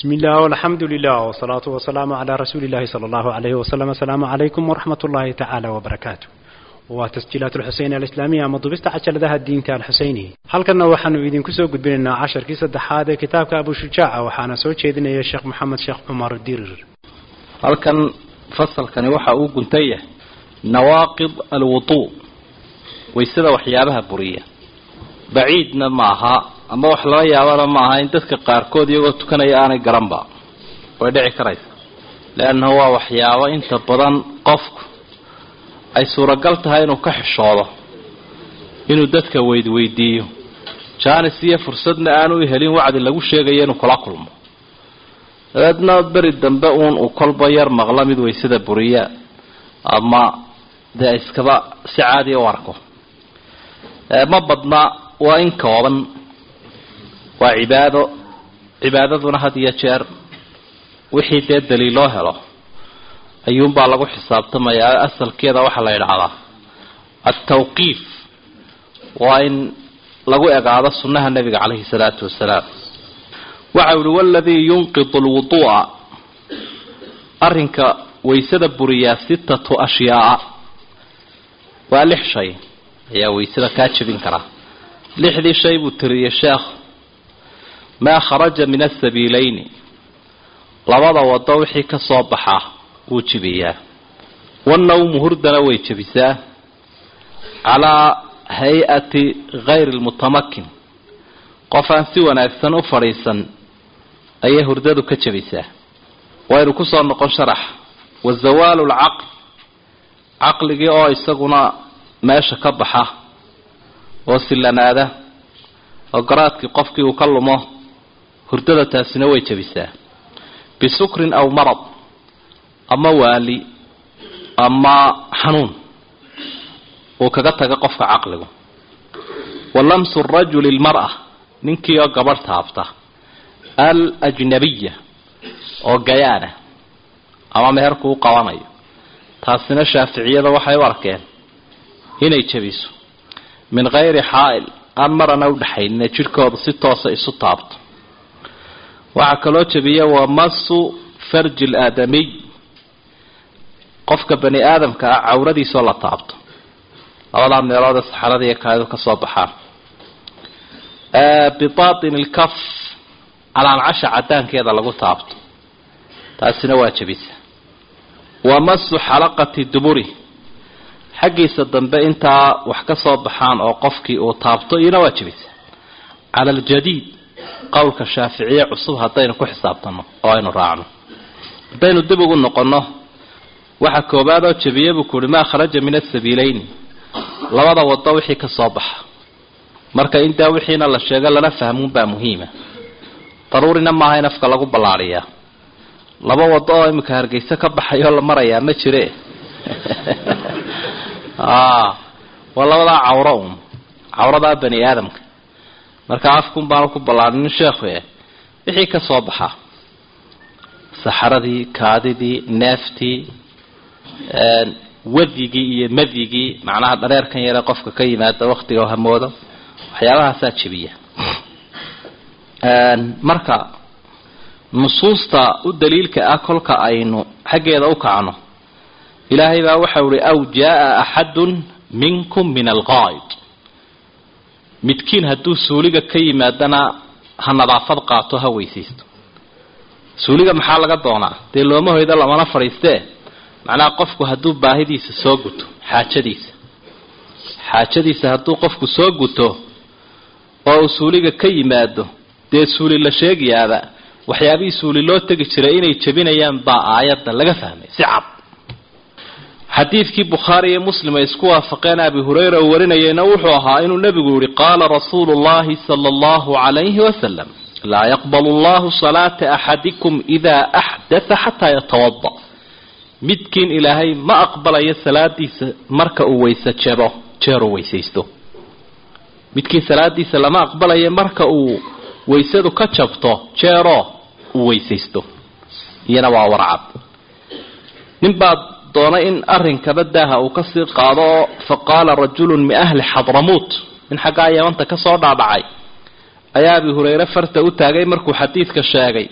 بسم الله والحمد لله والصلاة والسلام على رسول الله صلى الله عليه وسلم السلام عليكم ورحمة الله تعالى وبركاته وتسجيلات الحسين الإسلامية مضبست عشر ذا الدين تاع الحسيني هل كنا وحن إذن كسو قد بيننا عشر كيسة هذا كتاب أبو شجاع وحنا سوى شيدنا يا شيخ محمد شيخ عمر الدير halkan fasalkani waxa uu guntan yahay nawaaqid alwudu waysada waxyaabaha buriya baciidna ma aha ama wax laga yaabana ma aha in dadka qaarkood iyagoo tukanaya aanay garanba way dhici karaysa leannahu waa waxyaabo inta badan qofku ay suuragal tahay inuu ka xishoodo inuu dadka weydweydiiyo jaanis iyo fursadna aanu u helin wacdi lagu sheegayo inuu kula kulmo dabeedna beri dambe uun uu kolba yar maqlo mid waysada buriya ama dee iskaba si caadiya u arko ma badna waa in kooban waa cibaado cibaadaduna had iyo jeer wixii dee daliiloo helo ayuunbaa lagu xisaabtamayaa asalkeeda waxaa la yidhaahdaa altawqiif waa in lagu egaado sunnaha nebiga caleyhi salaatu wasalaam waxa uhi waladii yunqidu lwuduu'a arrinka waysada buriyaa sittatu ashyaaa waa lix shay ayaa waysada kaa jebin karaa lixdii shay buu tiriyey sheekh maa kharaja min asabiileyni labada wado wixii ka soo baxaa wuu jebiyaa wanawmu hurdana way jebisaa calaa hay-ati hayri lmutamakin qof aan si wanaagsan u fadhiisan ayay hurdadu ka jebisaa waynu kusoo noqon sharax wa zawaalu lcaql caqligii oo isaguna meesha ka baxa oo sillanaada oo garaadkii qofkii uu ka lumo hurdada taasina way jebisaa bisukrin aw marad ama waali ama xanuun uu kaga taga qofka caqligu wa lamsu rajuli lmara ninkii oo gabadh taabta al ajnabiya oo gayaana ama meherku u qabanayo taasina shaaficiyada waxay u arkeen inay jebiso min kayri xaa'il aan marana udhaxaynina jidhkooda si toosa isu taabto waxaa kaloo jebiya waa masu farji laadamiy qofka bani aadamka ah cawradiisoo la taabto labadaa meeloodee saxarada iyo kaadu ka soo baxaan bibatin ilkaf calaancasha cadaankeeda lagu taabto taasina waa jebisa wa masu xalaqati duburi xaggiisa dambe intaa wax ka soo baxaan oo qofkii uu taabto iyona waa jebisa cala aljadiid qowlka shaaficiye cusub haddaynu ku xisaabtano oo aynu raacno haddaynu dib ugu noqonno waxa koobaad oo jebiye buu kuuhi maa kharaja min asabiileyni labada wado wixii ka soo baxa marka intaa wixiina la sheego lana fahmuunbaa muhiima daruurina maaha in afka lagu ballaadhiyaa laba wado oo imika hargeysa ka baxayoo la marayaa ma jire waa labadaa cawro un cawradaa bani aadamka marka afkun baanu ku ballaadhinin sheekhu e wixii ka soo baxa saxaradii kaadidii neeftii wadigii iyo madigii macnaha dhareerkan yare qofka ka yimaada waktiga hamoodo waxyaabahaasaa jebiya marka nusuusta u daliilka ah kolka aynu xaggeeda u kacno ilaahay baa waxau ihi aw jaa axadun minkum min alqaa'id midkiin hadduu suuliga ka yimaadana ha nadaafad qaato ha weysaysto suuliga maxaa laga doonaa dee looma hoydo lamana fadhiistee macnaha qofku hadduu baahidiisa soo guto xaajadiisa xaajadiisa hadduu qofku soo guto oo uu suuliga ka yimaado dee suuli la sheegayaaba waxyaabihii suuli loo tegi jiray inay jebinayaan baa aayadda laga fahmay si cad xadiidkii bukhaari iyo muslim ay isku waafaqeen abi hurayra uu warinayeyna wuxuu ahaa inuu nebigu yihi qaala rasuulu llahi sala allahu calayhi wasalam laa yaqbalu allahu salaata axadikum idaa axdatha xataa yatawada midkiin ilaahay ma aqbalayo salaadiisa marka uu weyse jebo jeeruu weysaysto midkiin salaadiisa lama aqbalayo marka uu waysadu ka jabto jeeroo uu weysaysto iyana waa warcad nin baa doonay in arrinkaba daaha uu kasii qaado oo fa qaala rajulun min ahli xadramuut min xaggaa yamanta kasoo dhaadhacay ayaa abi hurayre farta u taagay markuu xadiidka sheegay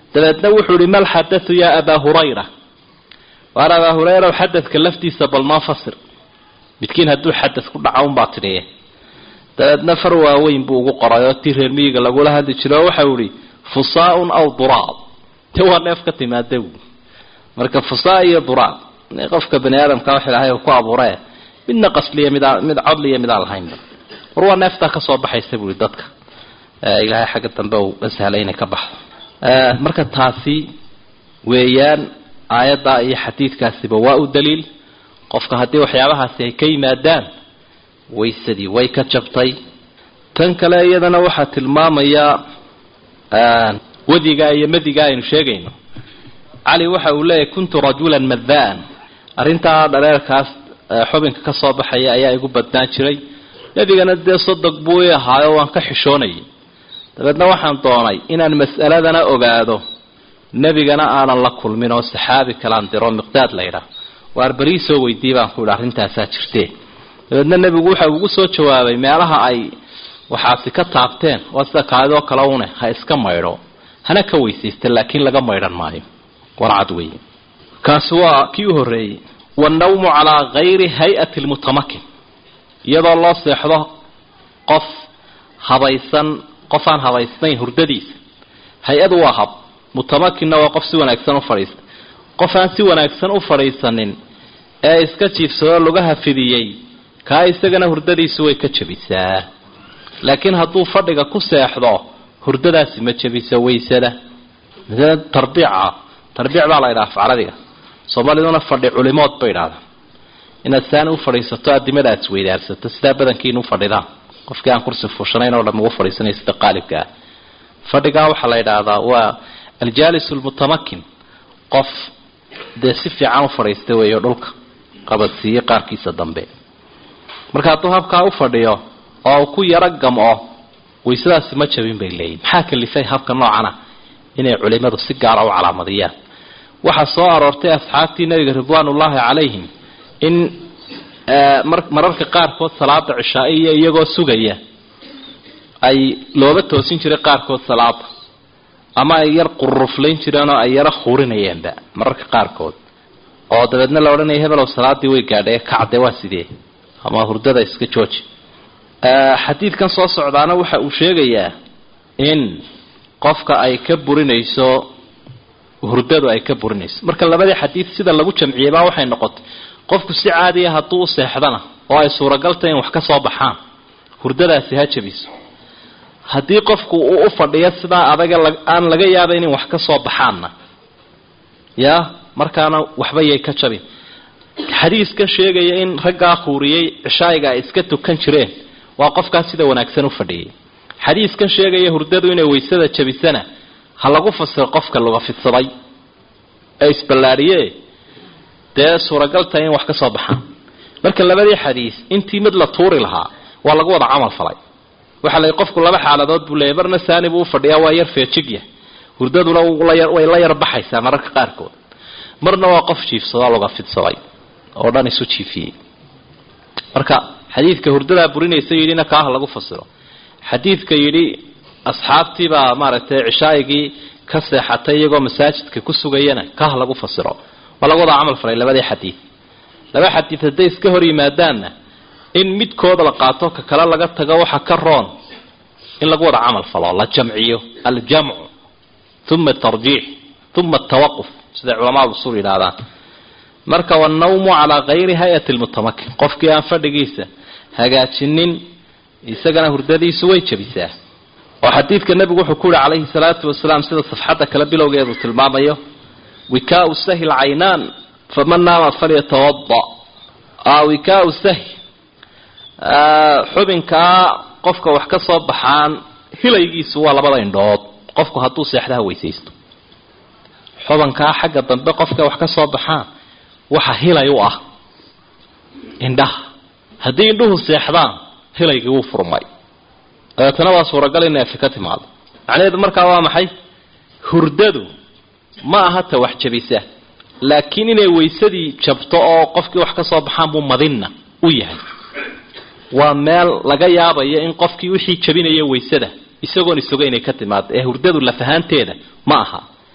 dabeedna wuxuu ihi mal xadatu yaa abaa hurayra waar abaa hurayra xadadka laftiisa bal noo fasir midkiin hadduu xadad ku dhaco unbaa tidhiye dabeedna far waaweyn buu ugu qoray oo tii reer miyiga lagula hadli jiro oo waxau ihi fusaaun aw duraab te waa neef ka timaada marka fusaa iyo duraab qofka bani aadamka wax ilaahay ku abuuree midna qasliya mid mid codliya midaan lahaynba war waa neeftaa kasoo baxaysa buui dadka ilaahay xagga dambe uu la sahlay inay ka baxdo marka taasi weeyaan aayaddaa iyo xadiidkaasiba waa u daliil qofka haddii waxyaabahaasi ay ka yimaadaan waysadii way ka jabtay tan kale iyadana waxaa tilmaamayaa wadiga iyo madiga aynu sheegayno cali waxa uu leeyahy kuntu rajulan madaan arrintaa dhareerkaas xubinka ka soo baxaya ayaa igu badnaan jiray nebigana dee sodog buu i ahaayo waan ka xishoonayay dabeedna waxaan doonay inaan mas'aladana ogaado nebigana aanan la kulmin oo saxaabi kalaan diro miqdaad la ydhaah waar berii soo weydii baan ku idhi arrintaasaa jirtee dabeedna nebigu waxa ugu soo jawaabay meelaha ay waxaasi ka taabteen waa sida kaadidoo kale une ha iska maydho hana ka weysaysta laakiin laga maydhan maayo warcad wey kaasi waa kii u horreeyey wannawmu calaa gayri hay-ati lmutamakin iyadoo loo seexdo qof habaysan qof aan habaysnayn hurdadiisa hay-adu waa hab mutamakinna waa qof si wanaagsan u fadhiista qof aan si wanaagsan u fadhiisanin ee iska jiifsadoo lugaha fidiyey kaa isagana hurdadiisu way ka jabisaa laakiin hadduu fadhiga ku seexdo hurdadaasi ma jabiso waysada tarbiica tarbiic baa la ydhaha afcaradiga soomaaliduna fadhi culimood bay idhahdaa inaad saani u fadhiisato adimada aad isweydaarsato sidaa badankiina u fadhidaan qofkii aan kursi fuushanayn oo dham ugu fadhiisanaya sida qaalibka ah fadhigaa waxaa la yidhaahdaa waa aljaalis lmutamakin qof dee si fiican u fadhiista weeyo dhulka qabadsiiye qaarkiisa dambe marka hadduu habkaa u fadhiyo oo ku yaro gam-o waysadaasi ma jabin bay leeyihin maxaa kalifay habka noocana inay culimadu si gaara u calaamadiyaan waxaa soo aroortay asxaabtii nabiga ridwaanullaahi calayhim in mararka qaarkood salaada cishaa-iyo iyagoo sugaya ay looba toosin jiray qaarkood salaada ama ay yar quruflayn jireen oo ay yaro khuurinayeenba mararka qaarkood oo dabeedna la odhanaya hebelow salaadii way gaadhay kacde waa sidee ama hurdada iska jooji xadiidkan soo socdaana waxa uu sheegayaa in qofka ay ka burinayso hurdadu ay ka burinayso marka labadii xadiid sida lagu jamciyey baa waxay noqotay qofku si caadiya hadduu u seexdana oo ay suuragaltay in wax ka soo baxaan hurdadaasi ha jabiso haddii qofku uu u fadhiyo sidaa adaga aan laga yaabayn in wax ka soo baxaanna ya markaana waxba yay ka jabin xadiiskan sheegaya in raggaa khuuriyey cishaayiga ay iska tukan jireen waa qofkaas sida wanaagsan u fadhiyay xadiiskan sheegaya hurdadu inay waysada jabisana ha lagu fasiro qofka laga fidsaday ee isballaadhiye dee suuragaltahay in wax ka soo baxaan marka labadii xadiis intii mid la tuuri lahaa waa lagu wada camal falay waxaa la qofku laba xaaladood buu leeyay marna saani buu ufadhiyaa waa yar feejigya hurdaduna way la yar baxaysaa mararka qaarkood marna waa qof jiifsadoo laga fidsaday oo dhan isu jiifiyey marka xadiidka hurdadaa burinaysa yidhina kaaha lagu fasiro xadiidka yidhi asxaabtiibaa maaragtay cishaayigii ka seexatay iyagoo masaajidka ku sugayana kaaha lagu fasiro waa lagu wada camal falay labadii xadiid laba xadiid hadday iska hor yimaadaanna in midkooda la qaato ka kale laga tago waxa ka roon in lagu wada camal falo la jamciyo aljamcu uma atarjiix uma atawaquf siday culamaadu usul yidhaahdaan marka wannawmu calaa kayri hay-ati lmutamakin qofkii aan fadhigiisa hagaajinin isagana hurdadiisu way jabisaa oo xadiidka nebigu wuxuu ku yihi calayhi salaatu wasalaam sida safxadda kale bilowgeedu tilmaamayo wikaau sahi lcaynaan faman naama falyatawada wikaau sahi xubinkaa qofka wax ka soo baxaan hilaygiisu waa labada indhood qofku hadduu seexdaha weysaysto xubankaa xagga dambe qofka wax ka soo baxaan waxa hilay u ah indhaha haddii indhuhu seexdaan hilaygii wuu furmay dabeetana waa suuragal in neefi ka timaado macnaheedu markaa waa maxay hurdadu ma aha ta wax jabisa laakiin inay waysadii jabto oo qofkii wax ka soo baxaan buu madinna u yahay waa meel laga yaabayo in qofkii wixii jabinaya waysada isagoon isoga inay ka timaado ee hurdadu lafahaanteeda ma aha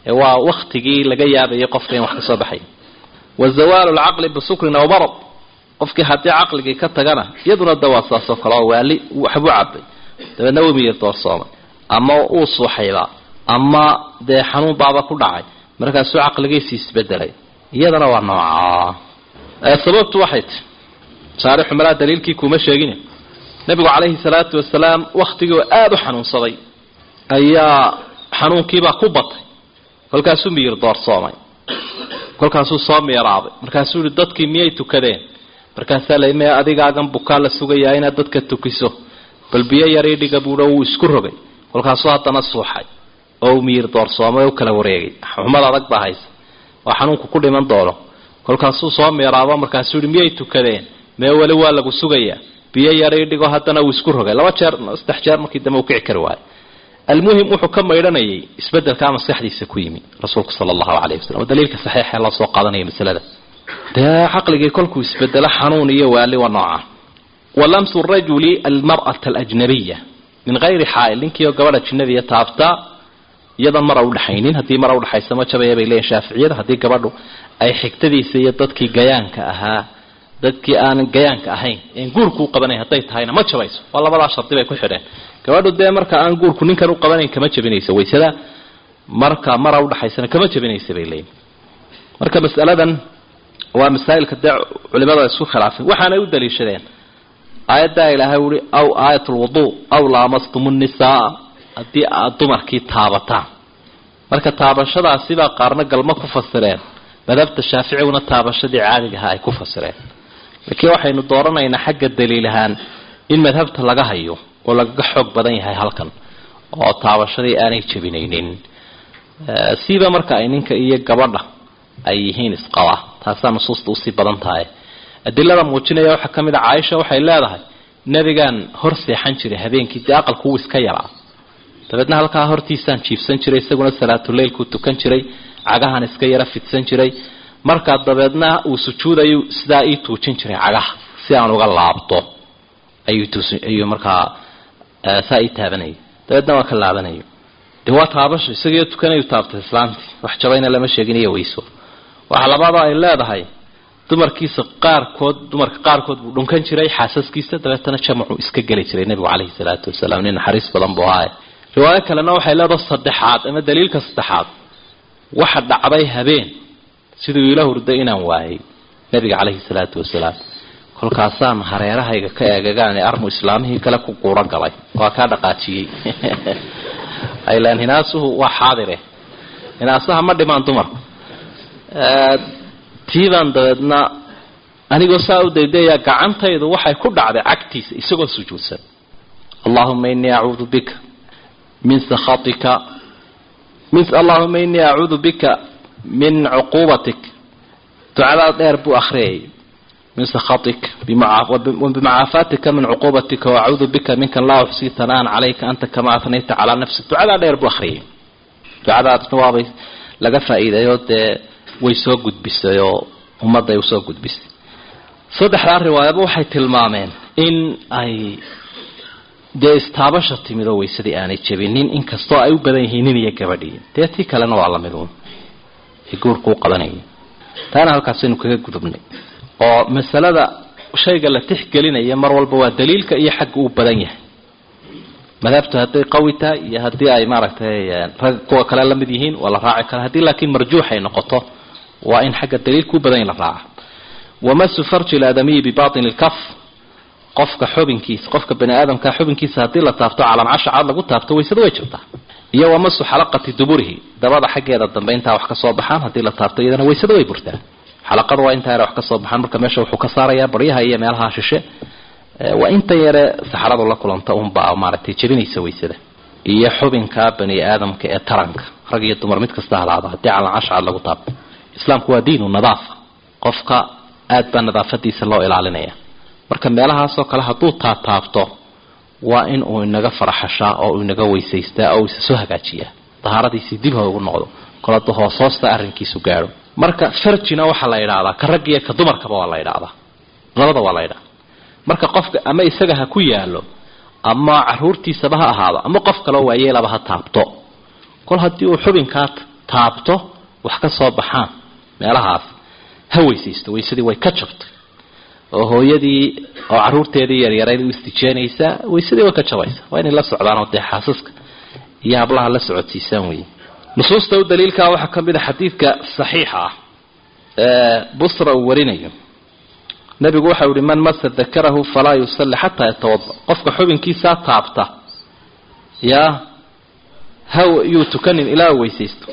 ee waa waktigii laga yaabayay qofka in wax ka soo baxay wa zawaalu lcaqli bisukrin aw marad qofkii haddii caqligii ka tagana iyaduna dawaa saasoo kale oo waali waxbuu cabay dabeedna wemiyir doorsoomay ama uu suuxayba ama dee xanuun baaba ku dhacay markaasuu caqligiisi isbedelay iyadana waa noocaa sababtu waxay ti saarixu malaa daliilkii kuma sheegin nabigu calayhi salaatu wasalaam waktigii oo aada u xanuunsaday ayaa xanuunkiibaa ku batay kolkaasuu miyir doorsoomay kolkaasuu soo miiraabay markaasuu yihi dadkii miyay tukadeen markaasaa la me adigaagan bukaa la sugayaa inaad dadka tukiso bal biyo yarii dhiga buuha wuu isku rogay kolkaasuu haddana suuxay oo uu miyir doorsoomay oo u kala wareegay xumad adag baa haysa oo xanuunku ku dhiman doono kolkaasuu soo miiraabo markaasuu yihi miyay tukadeen mee weli waa lagu sugayaa biyo yarii dhigo haddana uu isku rogay laba jeer saddex jeer markii dambe uu kici kari waayo almuhim wuxuu ka maydhanayay isbedelkaa maskaxdiisa ku yimi rasuulku sala allahu calayhi wasalam oo daliilka saxiixa loo soo qaadanaya masalada dee caqligii kolkuu isbedelo xanuun iyo waali waa nooca wa lamsu rajuli almar'ata alajnabiya min hayri xaa'il ninkiioo gabadh ajnabiya taabtaa iyadan mara udhaxaynin haddii mara udhaxaysa ma jabaya bay leeyihin shaaficiyada haddii gabadhu ay xigtadiisa iyo dadkii gayaanka ahaa dadkii aanan gayaanka ahayn en guurku u qabanayn hadday tahayna ma jabayso waa labadaa shardi bay ku xidheen gabadhu dee marka aan guurku ninkan u qabanayn kama jabinayso waysada marka mara udhaxaysana kama jabinaysa bay leeyihin marka masaladan waa masaa'ilka dee culimada isku khilaafeen waxaanay u daliishadeen aayaddaa ilaahay uhi aw aayat lwuduu aw laamastum nnisaa haddii aad dumarkii taabataan marka taabashadaasibaa qaarna galmo ku fasireen madhabta shaaficiguna taabashadii caadigaha ay ku fasireen laakiin waxaynu dooranaynaa xagga daliil ahaan in madhabta laga hayo oo lagaga xoog badan yahay halkan oo taabashadii aanay jabinaynin siiba marka ay ninka iyo gabadha ay yihiin isqaba taasaa nusuusta usii badan tahay adilada muujinaya waxaa ka mid a caaisha waxay leedahay nebigaan hor seexan jiray habeenkii dee aqalku wuu iska yaraa dabeedna halkaa hortiisaan jiifsan jiray isaguna salaatuleylkuu tukan jiray cagahan iska yara fidsan jiray markaa dabeedna uu sujuudayu sidaa ii tuujin jiray cagaha si aan uga laabto ayuu markaa saa ii taabanayay dabeedna waa ka laabanayo de waa taabasho isagiiyo tukanayu taabtay islaantii wax jabayna lama sheegin iyo weyso waxa labaadoo ay leedahay dumarkiisa qaarkood dumarka qaarkood buu dhunkan jiray xaasaskiisa dabeetana jamacuu iska geli jiray nebigu caleyhi salaatu wasalaam nin naxariis badan buu ahaaye riwaayo kalena waxay leedahay saddexaad ama daliilka saddexaad waxa dhacday habeen siduu ila hurday inaan waayay nebiga caleyhi salaatu wasalaam kolkaasaan hareerahayga ka eegagaan armu islaamihii kale ku guuro galay waa kaa dhaqaajiyey ilan hinaasuhu waa xaadire hinaasaha ma dhimaan dumarku tiibaan dabeedna anigoo saa u daydayaa gacantaydu waxay ku dhacday cagtiisa isagoo sujuudsan allahuma inii acuudu bika min sakhatika allahuma inii acuudu bika min cuquubatik ducadaa dheer buu akhriyay min sakhatik bimacaafatika min cuquubatika wacuudu bika minkan laa uxsii tanaan calayka anta kama atnayta calaa nafsi ducadaa dheer buu akhriyay ducadaasna waabay laga faa-iidayoo dee way soo gudbisay oo ummadday usoo gudbisay saddexdaa riwaayaba waxay tilmaameen in ay dee istaabasha timid oo waysadii aanay jabinin inkastoo ay u badan yihiin nin iyo gabadhii dee tii kalena waa lamid uun ay guurku u qabanayeen taana halkaasaynu kaga gudubnay oo masalada shayga la tixgelinaya mar walba waa daliilka iyo xagga uu badan yahay madhabtu hadday qawi tahay iyo haddii ay maaragtay rag kuwa kale la mid yihiin waa la raaci kara haddii laakiin marjuux ay noqoto waa in xagga daliilka u badan in la raaca wamasu farji laadamiyi bibaطini lkaf qofka xubinkiisa qofka bani aadamka xubinkiisa haddii la taabto calaamcasha cad lagu taabto waysada way jirtaa iyo wamasu xalaqati duburihi dabada xaggeeda dambe intaa wax kasoo baxaan haddii la taabto iyadana waysada way burtaa xalaqada waa intaa yare wax kasoo baxaan marka meesha wuxuu ka saarayaa baryaha iyo meelaha shishe waa inta yare saxaradu la kulanta unbaa maaragtay jebinaysa waysada iyo xubinka bani aadamka ee taranka rag iyo dumar mid kasta halaada haddii calaamcasha cad lagu taabto islaamku waa diinu nadaafa qofka aad baa nadaafadiisa loo ilaalinaya marka meelahaasoo kale hadduu taataabto waa in uu inaga faraxashaa oo uu inaga weysaystaa oo isa soo hagaajiyaa dahaaradiisii dib hoogu noqdo kolada hoos hoosta arrinkiisu gaadho marka farjina waxaa la yidhaahdaa ka rag iyo ka dumarkaba waa la yidhaahdaa labada waa la yidhahda marka qofka ama isaga ha ku yaalo ama caruurtiisaba ha ahaado ama qof kaleo waayeelaba ha taabto kol haddii uu xubinkaa taabto wax ka soo baxaan meelahaas ha weysaysto waysadii way ka jabtay oo hooyadii oo caruurteedii yaryarayd u istijeenaysaa waysadii way ka jabaysa waa inay la socdaan oo dee xaasaska iyo hablaha la socodsiisaan wey nusuusta u daliilkaa waxaa ka mid a xadiidka saxiixa ah ee busra uu warinayo nabigu waxau ihi man masa dakarahu falaa yusalli xataa yatawada qofka xubinkiisaa taabta yaa ha yuu tukanin ilaa weysaysto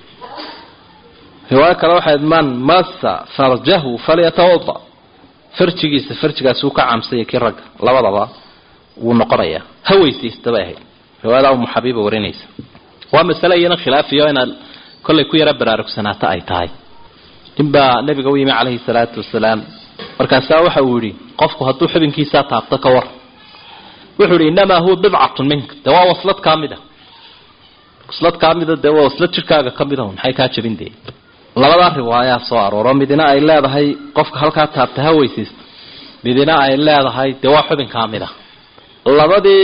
riwaayo kale waxayd man masa farjahu falyatawada farjigiisa farjigaas uu ka caamsanya kii ragga labadaba wuu noqonayaa ha weysaysta bay ahayd riwaayada umu xabiiba warinaysa waa masale iyana khilaafiyo inaad kollay ku yaro baraarugsanaata ay tahay ninbaa nabiga u yimi calayhi salaatu wasalaam markaasaa waxa uu yihi qofku hadduu xubinkiisaa taabto ka war wuxuu yihi innamaa huwa bidcatun minka dee waa waslad kaa mid a waslad kaa mida dee waa waslad jirkaaga ka mid a maxay kaa jabin dee labadaa riwaayaa soo arooro midina ay leedahay qofka halkaa taabta ha weysaysta midina ay leedahay dee waa xubin kaa mid a labadii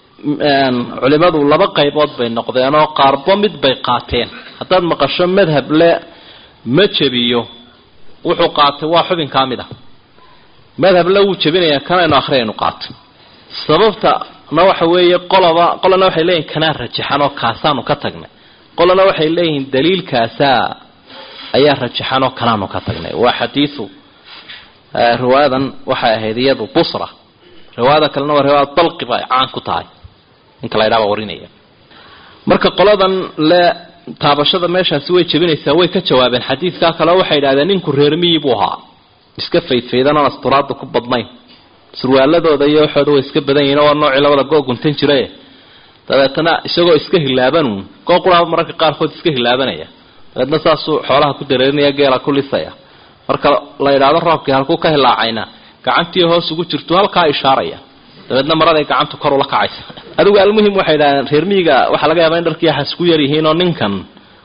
culimadu laba qaybood bay noqdeenoo qaarbo mid bay qaateen haddaad maqasho madhab le ma jebiyo wuxuu qaatay waa xubin kaa mid ah madhab le wuu jebinayaa kanaynu akhriyaynu qaatay sababtana waxa weeye qoloba qolana waxay leeyihin kanaa rajaxan oo kaasaanu ka tagnay qolana waxay leeyihiin daliilkaasaa ayaa rajaxan oo kanaanu ka tagnay waa xadiiu riwaayadan waxay ahayd iyadu busra riwaayada kalena waa riwaayad dalqi ba caan ku tahay ninka la ydhaaba warinaya marka qoladan le taabashada meeshaasi way jebinaysaa way ka jawaabeen xadiidkaa kale waxay idhahdeen ninku reermiyi buu ahaa iska faydfaydan oon asturaada ku badnayn surwaaladooda iyo waxooda way iska badan yihin waa noocii labada goo guntan jirae dabeetana isagoo iska hilaabanuun goo quraaba mararka qaarkood iska hilaabanaya dabeetna saasuu xoolaha ku dareerinaya geela ku lisaya marka la idhaahdo roobkii halkuu ka hilaacayna gacantii hoos ugu jirtu halkaa ishaaraya dabeedna maraday gacantu kor ula kacaysa adigu almuhim waxay idhahdeen reer miyiga waxaa laga yaabaa in dharkii waxaas ku yar yihiin oo ninkan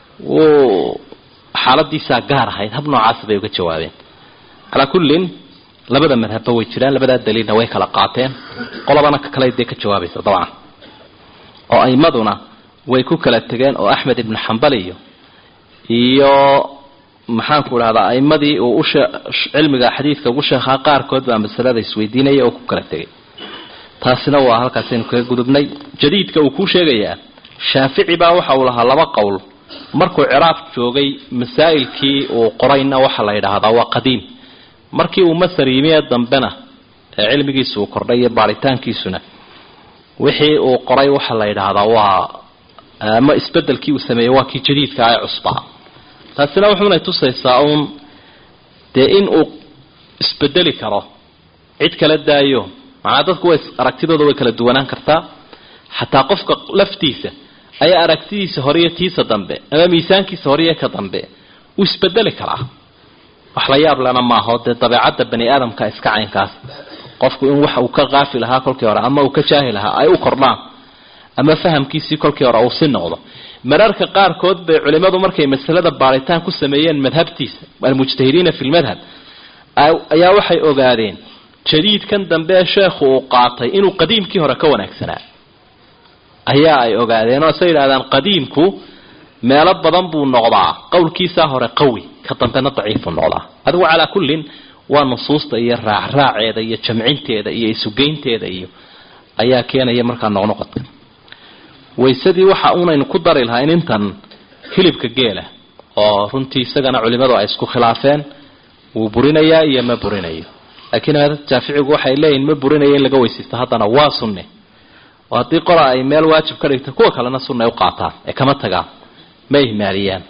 wuu xaaladiisaa gaar ahayd hab noocaas bay uga jawaabeen calaa kullin labada madhabba way jiraan labadaa daliilna way kala qaateen qolobana ka kale dee ka jawaabaysa dabcan oo aimaduna way ku kala tegeen oo axmed ibnu xambal iyo iyo maxaanku idhahdaa aimadii uu ushe cilmiga xadiidka ugu sheekhaa qaarkood baa masalada isweydiinaya oo ku kala tegay taasina waa halkaasaynu kaga gudubnay jadiidka uu kuu sheegayaa shaafici baa waxa uu lahaa laba qowl markuu ciraaq joogay masaa'ilkii uu qorayna waxa la yidhaahdaa waa qadiim markii uu masar yimi ee dambena ee cilmigiisu uu kordhay iyo baaritaankiisuna wixii uu qoray waxa la yidhaahdaa waa ama isbedelkii uu sameeyey waa kii jadiidka ee cusbaa taasina wuxuunay tusaysaa uun dee in uu isbedeli karo cid kala daayo macnaa dadku way aragtidooda way kala duwanaan kartaa xataa qofka laftiisa ayaa aragtidiisa hore iyo tiisa dambe ama miisaankiisa hore iyo ka dambe uu isbedeli karaa wax la yaab lena maaho dee dabeecadda bani aadamka iska caynkaas qofku in waxa uu ka qaafil ahaa kolkii hore ama uu ka jaahil ahaa ay u kordhaan ama fahamkiisii kolkii hore uu si noqdo mararka qaarkood bay culimadu markay masalada baaritaan ku sameeyeen madhabtiisa almujtahidiina fi lmadhab ayaa waxay ogaadeen jadiidkan dambe ee sheekhu uu qaatay inuu qadiimkii hore ka wanaagsanaa ayaa ay ogaadeen oo say yidhahdaan qadiimku meelo badan buu noqdaa qowlkiisaa hore qawi ka dambena daciifu noqdaa adigu calaa kullin waa nusuusta iyo raacraaceeda iyo jamcinteeda iyo isugeynteeda iyo ayaa keenaya markaa noqnoqodka waysadii waxa unaynu ku dari lahayn intan hilibka geela oo runtii isagana culimadu ay isku khilaafeen wuu burinayaa iyo ma burinayo laakiin madhabta jaaficigu waxay leeyihin ma burinayo in laga weysaysto haddana waa sunne oo haddii qola ay meel waajib ka dhigta kuwa kalena sunna ay u qaataan ee kama tagaan ma ihmaaliyaan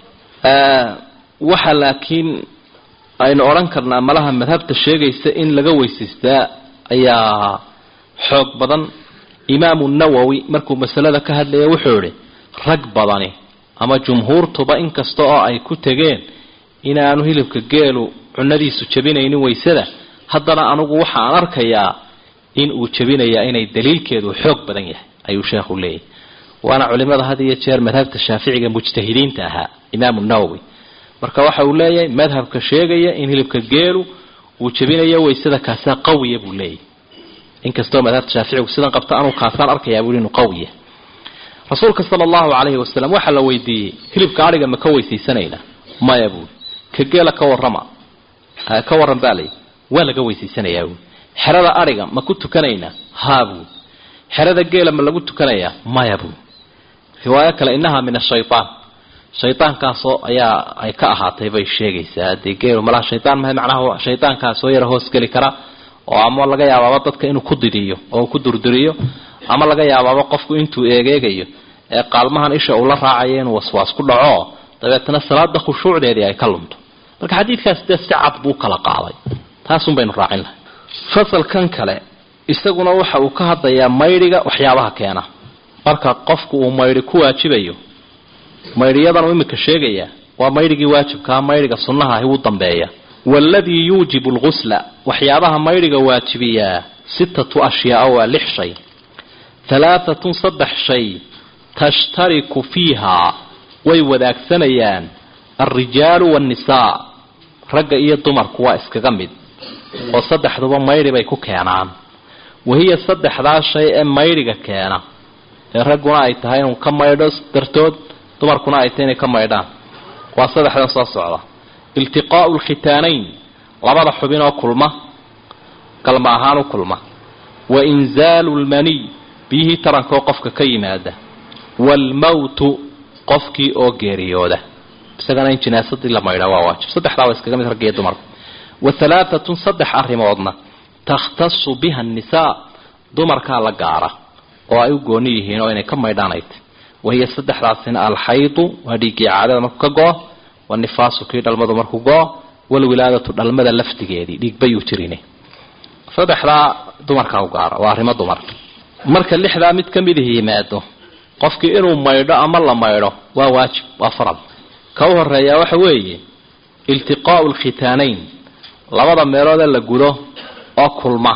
waxa laakiin aynu odhan karnaa malaha madhabta sheegaysa in laga weysaystaa ayaa xoog badan imaamu nawowi markuu masalada ka hadlaya wuxuu idhi rag badani ama jumhuurtuba inkasta oo ay ku tegeen inaanu hilibka geelu cunadiisu jabinaynin waysada haddana anugu waxa aan arkayaa in uu jabinayaa inay daliilkeedu xoog badan yahay ayuu sheekhu leeyahy waana culimada had iyo jeer madhabta shaaficiga mujtahidiinta ahaa imaamu nawowi marka waxa uu leeyahay madhabka sheegaya in hilibka geelu uu jabinayo waysada kaasaa qawiya buu leeyahy inkastoo madhabta shaaficigu sidan qabta anuu kaasaan arkayaa bui inuu qawiya rasuulka sala allahu calayhi wasalam waxaa la weydiiyey hilibka adhiga ma ka weysaysanaynaa maya buui ka geela ka warrama ka warran baa layi waa laga weysaysanayaa buui xerada adhiga ma ku tukanaynaa haa buui xerada geela ma lagu tukanayaa maya buui riwaayo kale innahaa min ashaytaan shaydaankaasoo ayaa ay ka ahaatay bay sheegaysaa dee geelu malaha shaydaan maha macnaha shaydaankaasoo yara hoosgeli kara oo ama laga yaabaaba dadka inuu ku didiyo oo ku durduriyo ama laga yaabaaba qofku intuu eegeegayo ee qaalmahan isha uu la raacayo inuu waswaas ku dhaco dabeetana salaada khushuucdeedii ay ka lumto marka xadiidkaas dee si cad buu kala qaaday taasun baynu raacin lahay fasalkan kale isaguna waxa uu ka hadlayaa maydhiga waxyaabaha keena marka qofku uu maydhi ku waajibayo maydhiyadan uu imika sheegayaa waa maydhigii waajibkaa maydhiga sunnaha ahi wuu dambeeya waaladii yuujibu lgusla waxyaabaha maydhiga waajibiyaa sittatu ashyaaa waa lix shay halaaatun saddex shay tashtariku fiihaa way wadaagsanayaan alrijaalu waannisaa ragga iyo dumarku waa iskaga mid oo saddexduba maydhi bay ku keenaan wahiya saddexdaa shay ee maydhiga keena ee ragguna ay tahay inuu ka maydho dartood dumarkuna ay tahay inay ka maydhaan waa saddexdan soo socda iltiqaa'u lkhitaanayn labada xubin oo kulma galma ahaan u kulma wa inzaalu lmaniy biyihii tarankoo qofka ka yimaada waalmawtu qofkii oo geeriyooda isagana in jinaasadii la maydhaa waa waajib saddexdaa waa iskaga mid raggiiyo dumarka wa halaaatun saddex arrimoodna takhtasu biha annisaa dumarkaa la gaara oo ay u gooni yihiin oo inay ka maydhaan ay tahy wahiya saddexdaasina alxaydu waa dhiiggii caadada markuu ka go-o wanifaasu kii dhalmadu markuu go-o walwilaadatu dhalmada lafdigeedii dhiigbayuu jirin saddexdaa dumarkaa u gaara waa arrimo dumar marka lixdaa mid ka midihi yimaado qofkii inuu maydho ama la maydho waa waajib waa faral ka u horeeyaa waxa weeye iltiqaa'u lkhitaanayn labada meeloodee la gudo oo kulma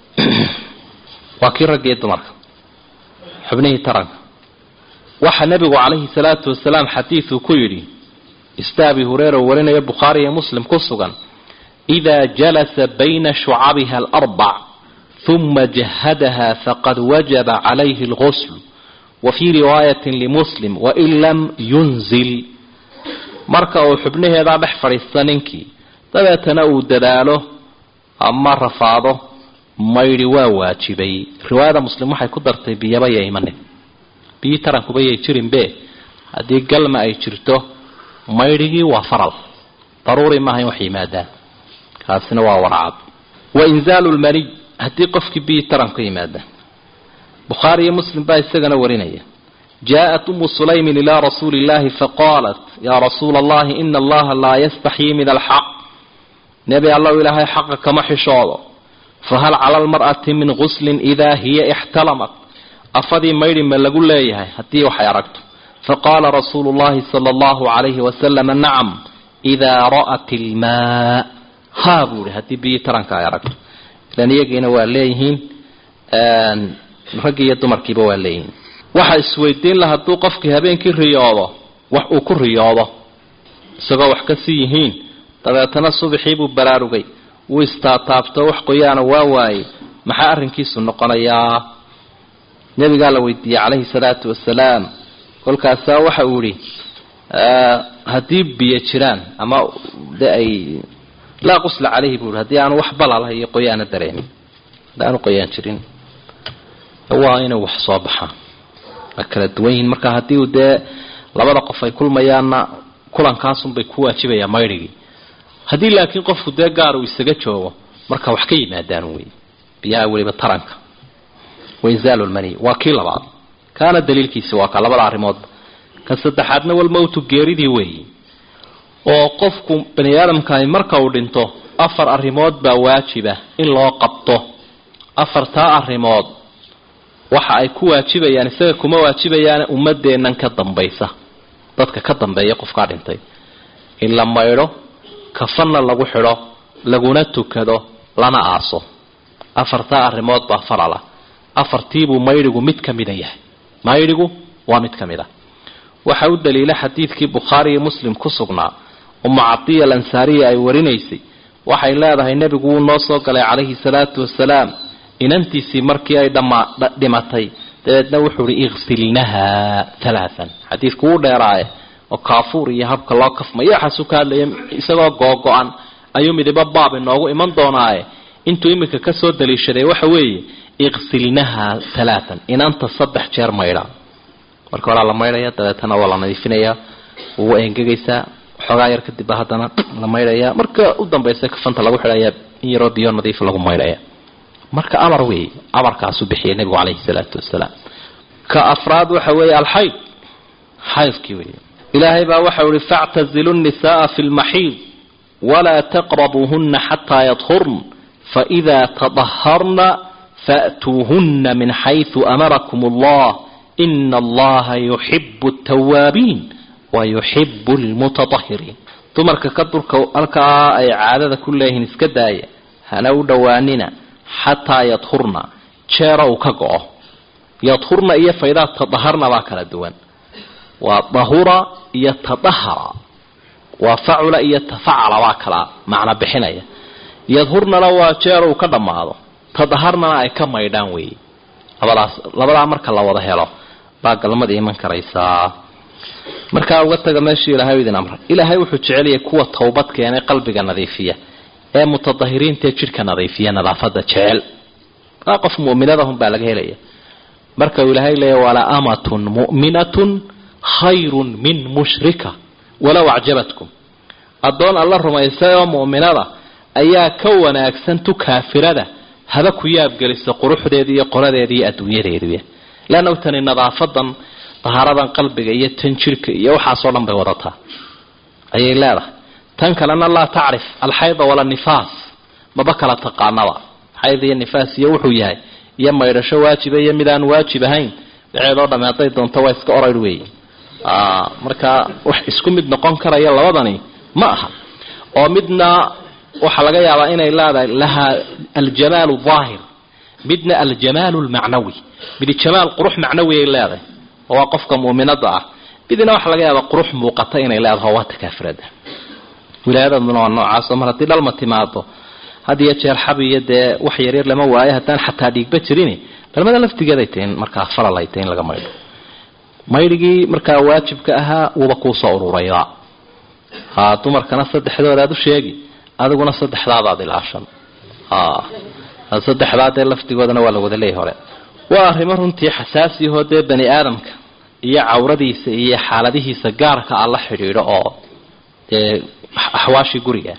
waa kii raggiiyo dumarka xubnihii taranka waxaa nebigu calayhi salaatu wasalaam xadiiduu ku yidhi ista abi hureyra uu warinayo bukhaari iyo muslim ku sugan idaa jalasa bayna shucabiha alarbac huma jahadaha faqad wajaba calayhi alghusl wa fii riwaayatin limuslim wain lam yunzil marka uu xubnaheedaa dhex fadhiista ninkii dabeetana uu dadaalo ama rafaado maydhi waa waajibay riwaayada muslim waxay ku dartay biyaba ya imanin biyi tarankuba yay jirinbe haddii galma ay jirto maydhigii waa faral daruuri maaha in wax yimaadaan kaasina waa warcad wa inzaalu lmaniy haddii qofkii biyi taranku yimaadaan bukhaari iyo muslim baa isagana warinaya jaaءat umu sulaymin ilaa rasuuli اllahi faqaalat yaa rasuula allahi ina allaha laa yastaxyii min alxaq nebi allow ilaahay xaqa kama xishoodo fahal cala lmar'ati min guslin idaa hiya ixtalamat afadii maydhi ma lagu leeyahay haddii waxay aragto faqaala rasuulu llahi sala allahu calayhi wasalama nacam idaa ra'at ilmaa haa buu ihi haddii biyii taranka ay aragto ilan iyagiina waa leeyihiin raggii iyo dumarkiiba waa leeyihiin waxa isweydiin la hadduu qofkii habeenkii riyoodo wax uu ku riyoodo isagoo wax ka sii yihiin dabeetana subaxii buu baraarugay wuu istaataabto wax qoyaana waa waayey maxaa arrinkiisu noqonayaa nebigaa la weydiiyey calayhi salaatu wasalaam kolkaasaa waxa uu yihi haddii biyo jiraan ama de ay laa qusla calayhi buu yihi haddii aanu wax balalaha iyo qoyaana dareemin haddi aanu qoyaan jirin waa inay wax soo baxaan waa kala duwan yihiin marka haddii uu dee labada qof ay kulmayaanna kulankaasunbay ku waajibayaa maydhigii haddii laakiin qofku dee gaar uu isaga joogo marka wax ka yimaadaan wey biyaha weliba taranka wainzaalu lmani waa kii labaad kaana daliilkiisi waa ka labada arrimoodba ka saddexaadna walmowtu geeridii weeyi oo qofku bani aadamkani marka uu dhinto afar arrimood baa waajiba in loo qabto afartaa arrimood waxa ay ku waajibayaan isaga kuma waajibayaane ummadeennan ka dambaysa dadka ka dambeeya qofkaa dhintay in la maydho kafanna lagu xidho laguna tukado lana aaso afartaa arrimood baa farala afartiibuu maydhigu mid ka mida yahay maydhigu waa mid ka mid a waxa u daliila xadiidkii bukhaari iyo muslim ku sugnaa umu cadiya alansaariya ay warinaysay waxay leedahay nebigu wuu noo soo galay calayhi salaatu wasalaam inantiisii markii ay dhimatay dabeedna wuxuu ihi iksilnaha halaaan xadiidku wuu dheeraaye oo kaafuur iyo habka loo kafmayo waxaasuu ka hadlaya isagoo googo-an ayuu midibo baab inoogu iman doonaaye intuu iminka kasoo daliishaday waxa weeye iksilnaha halaaan inanta saddex jeer maydha marka horaa la maydhaya dabeetana waa la nadiifinaya wuu engegaysaa xoogaa yar kadibba haddana la maydhaya marka u dambaysa kafanta lagu xidhaya in yaroo biyo nadiif lagu maydhaya marka amar wey amarkaasuu bixiyay nebigu caleyhi salaatu wasalaam ka afraad waxa weeye alxayd xaydkii wey ilaahay baa waxau ihi factazilu nnisaaa fi lmaxiid walaa taqrabuuhuna xataa yadhurn faidaa tadaharna faأtuuhuna min xayثu amarakum اllah ina allaha yuxibu اtawaabiin wayuxibu lmutatahiriin dumarka ka dulka halkaa ay caadada ku leeyihiin iska daaya hana u dhowaanina xataa yadhurna jeera uu ka go-o yadhurna iyo faydaa tadaharna baa kala duwan waa dahura iyo tadahara waa facula iyo tafacala baa kala macno bixinaya yadhurnana waa jeer uu ka dhammaado tadaharnana ay ka maydhaan weeye labadaas labadaa marka la wada helo baa galmada iman karaysaa markaa uga taga meeshii ilahay idin amray ilaahay wuxuu jeceliyay kuwa towbad keenay qalbiga nadiifiya ee mutadahiriintaee jidhka nadiifiya nadaafada jecel aa qof muminadahun baa laga helaya marka uu ilaahay leeya wala amatun mu'minatun khayrun min mushrika walow acjabatkum addoon alla rumaysay oo mu'minada ayaa ka wanaagsan tu kaafirada haba ku yaabgelisa quruxdeeda iyo qoradeeda iyo adduunyadeeduy leanna tani nadaafadan dahaaradan qalbiga iyo tan jirhka iyo waxaasoo dhan bay wadataa ayay leedahay tan kalena laa tacrif alxayda wala nifaas maba kala taqaanaba xayd iyo nifaas iyo wuxuu yahay iyo maydhasho waajiba iyo mid aan waajib ahayn dhaceedoo dhamme hadday doonto waa iska orayr weeye marka wax isku mid noqon karaya labadani ma aha oo midna waxaa laga yaabaa inay leedahay lahaa aljamaalu daahir midna aljamaalu lmacnawi midi jamaal qurux macnawi ay leedahay oo waa qofka mu'minada ah midna waxaa laga yaabaa qurux muuqata inay leedahay waa takaafirada wilaayadaduna waa noocaasoo mar haddii dhalma timaado had iyo jeer xab iyo dee wax yaryar lama waayo haddaan xataa dhiigba jirin dhalmada laftigeeday tahin markaa falal ay tahin laga maydho maydhigii markaa waajibka ahaa wuuba kuusoo ururayba ha dumarkana saddexdoodaad u sheegi adiguna saddexdaadaad ilaashan saddexdaadee laftigoodana waa la wada leeyay hore waa arrimo runtii xasaasiyahoo dee bani aadamka iyo cawradiisa iyo xaaladihiisa gaarka ah la xidhiidho oo dee axwaashii guriga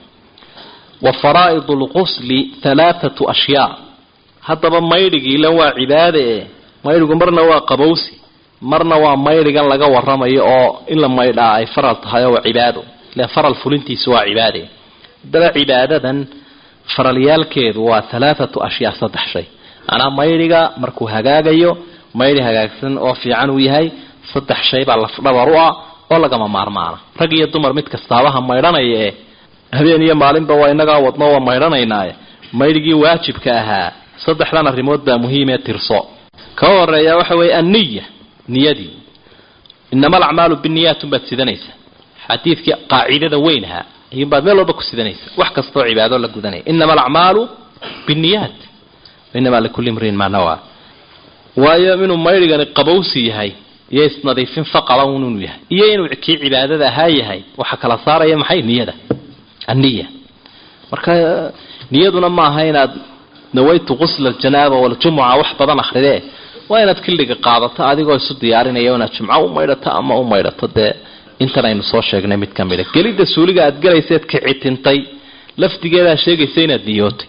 wa faraa'id lqusli halaathatu ashyaa haddaba maydhigiila waa cibaade e maydhigu marna waa qabowsi marna waa maydhigan laga waramayo oo in la maydhaa ay faral tahay oo waa cibaado ile faral fulintiisu waa cibaade haddaba cibaadadan faralyaalkeedu waa halaathatu ashyaa saddex shay manaa maydhiga markuu hagaagayo maydhi hagaagsan oo fiican uu yahay saddex shay baa lafdhabar u ah oo lagama maarmaana rag iyo dumar mid kastaabaha maydhanaya ee habeen iyo maalinba waa inagaa wadno waa maydhanaynaaye maydhigii waajibka ahaa saddexdan arrimood baa muhiimee tirso ka horeeya waxa weeye anniya niyadii inama alacmaalu biniyaat unbaad sidanaysa xadiidkii qaacidada weyn ahaa ayuunbaad meel walba ku sidanaysa wax kastoo cibaado la gudanaya inama alacmaalu biniyaat inamaa likulli imriin maa nawaa waayo inuu maydhigani qabowsi yahay iyo isnadiifin faqala un inuu yahay iyo inuu kii cibaadada ahaa yahay waxa kala saaraya maxay niyada anniya marka niyaduna ma aha inaad nawaytu qusla aljanaaba waljumuca wax badan akridee waa inaad xilliga qaadato adigoo isu diyaarinaya inaad jumco u maydhato ama u maydhato dee intan aynu soo sheegnay mid ka mida gelidda suuliga aad galayseed kicitintay lafdigeedaa sheegaysa inaad niyootay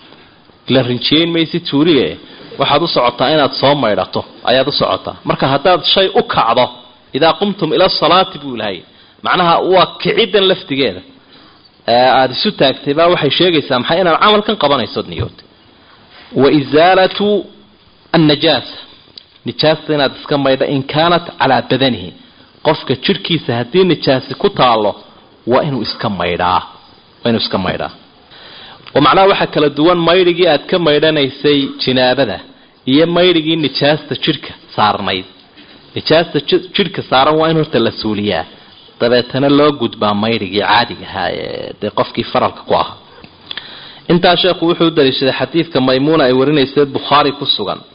la rinjiyeyn maysid suuliga waxaad u socotaa inaad soo maydhato ayaad u socotaa marka haddaad shay u kacdo idaa qumtum ila salaati buu ilahay macnaha waa kiciddan lafdigeeda aada isu taagtay baa waxay sheegaysaa maxay inaad camalkan qabanaysood niyootay wa isaalatu annajaasa nijaasta inaad iska maydha in kaanat calaa badanihi qofka jidhkiisa haddii nijaasi ku taalo waa inuu iska maydhaa waa inuu iska maydhaa oo macnaha waxaa kala duwan maydhigii aad ka maydhanaysay jinaabada iyo maydhigii nijaasta jidhka saarnayd nijaasta jidhka saaran waa in horta la suuliyaa dabeetana loo gudbaa maydhigii caadiga ahaa ee dee qofkii faralka ku ahaa intaa sheekhu wuxuu u daliishaday xadiidka maymuuna ay warinaysa bukhaari ku sugan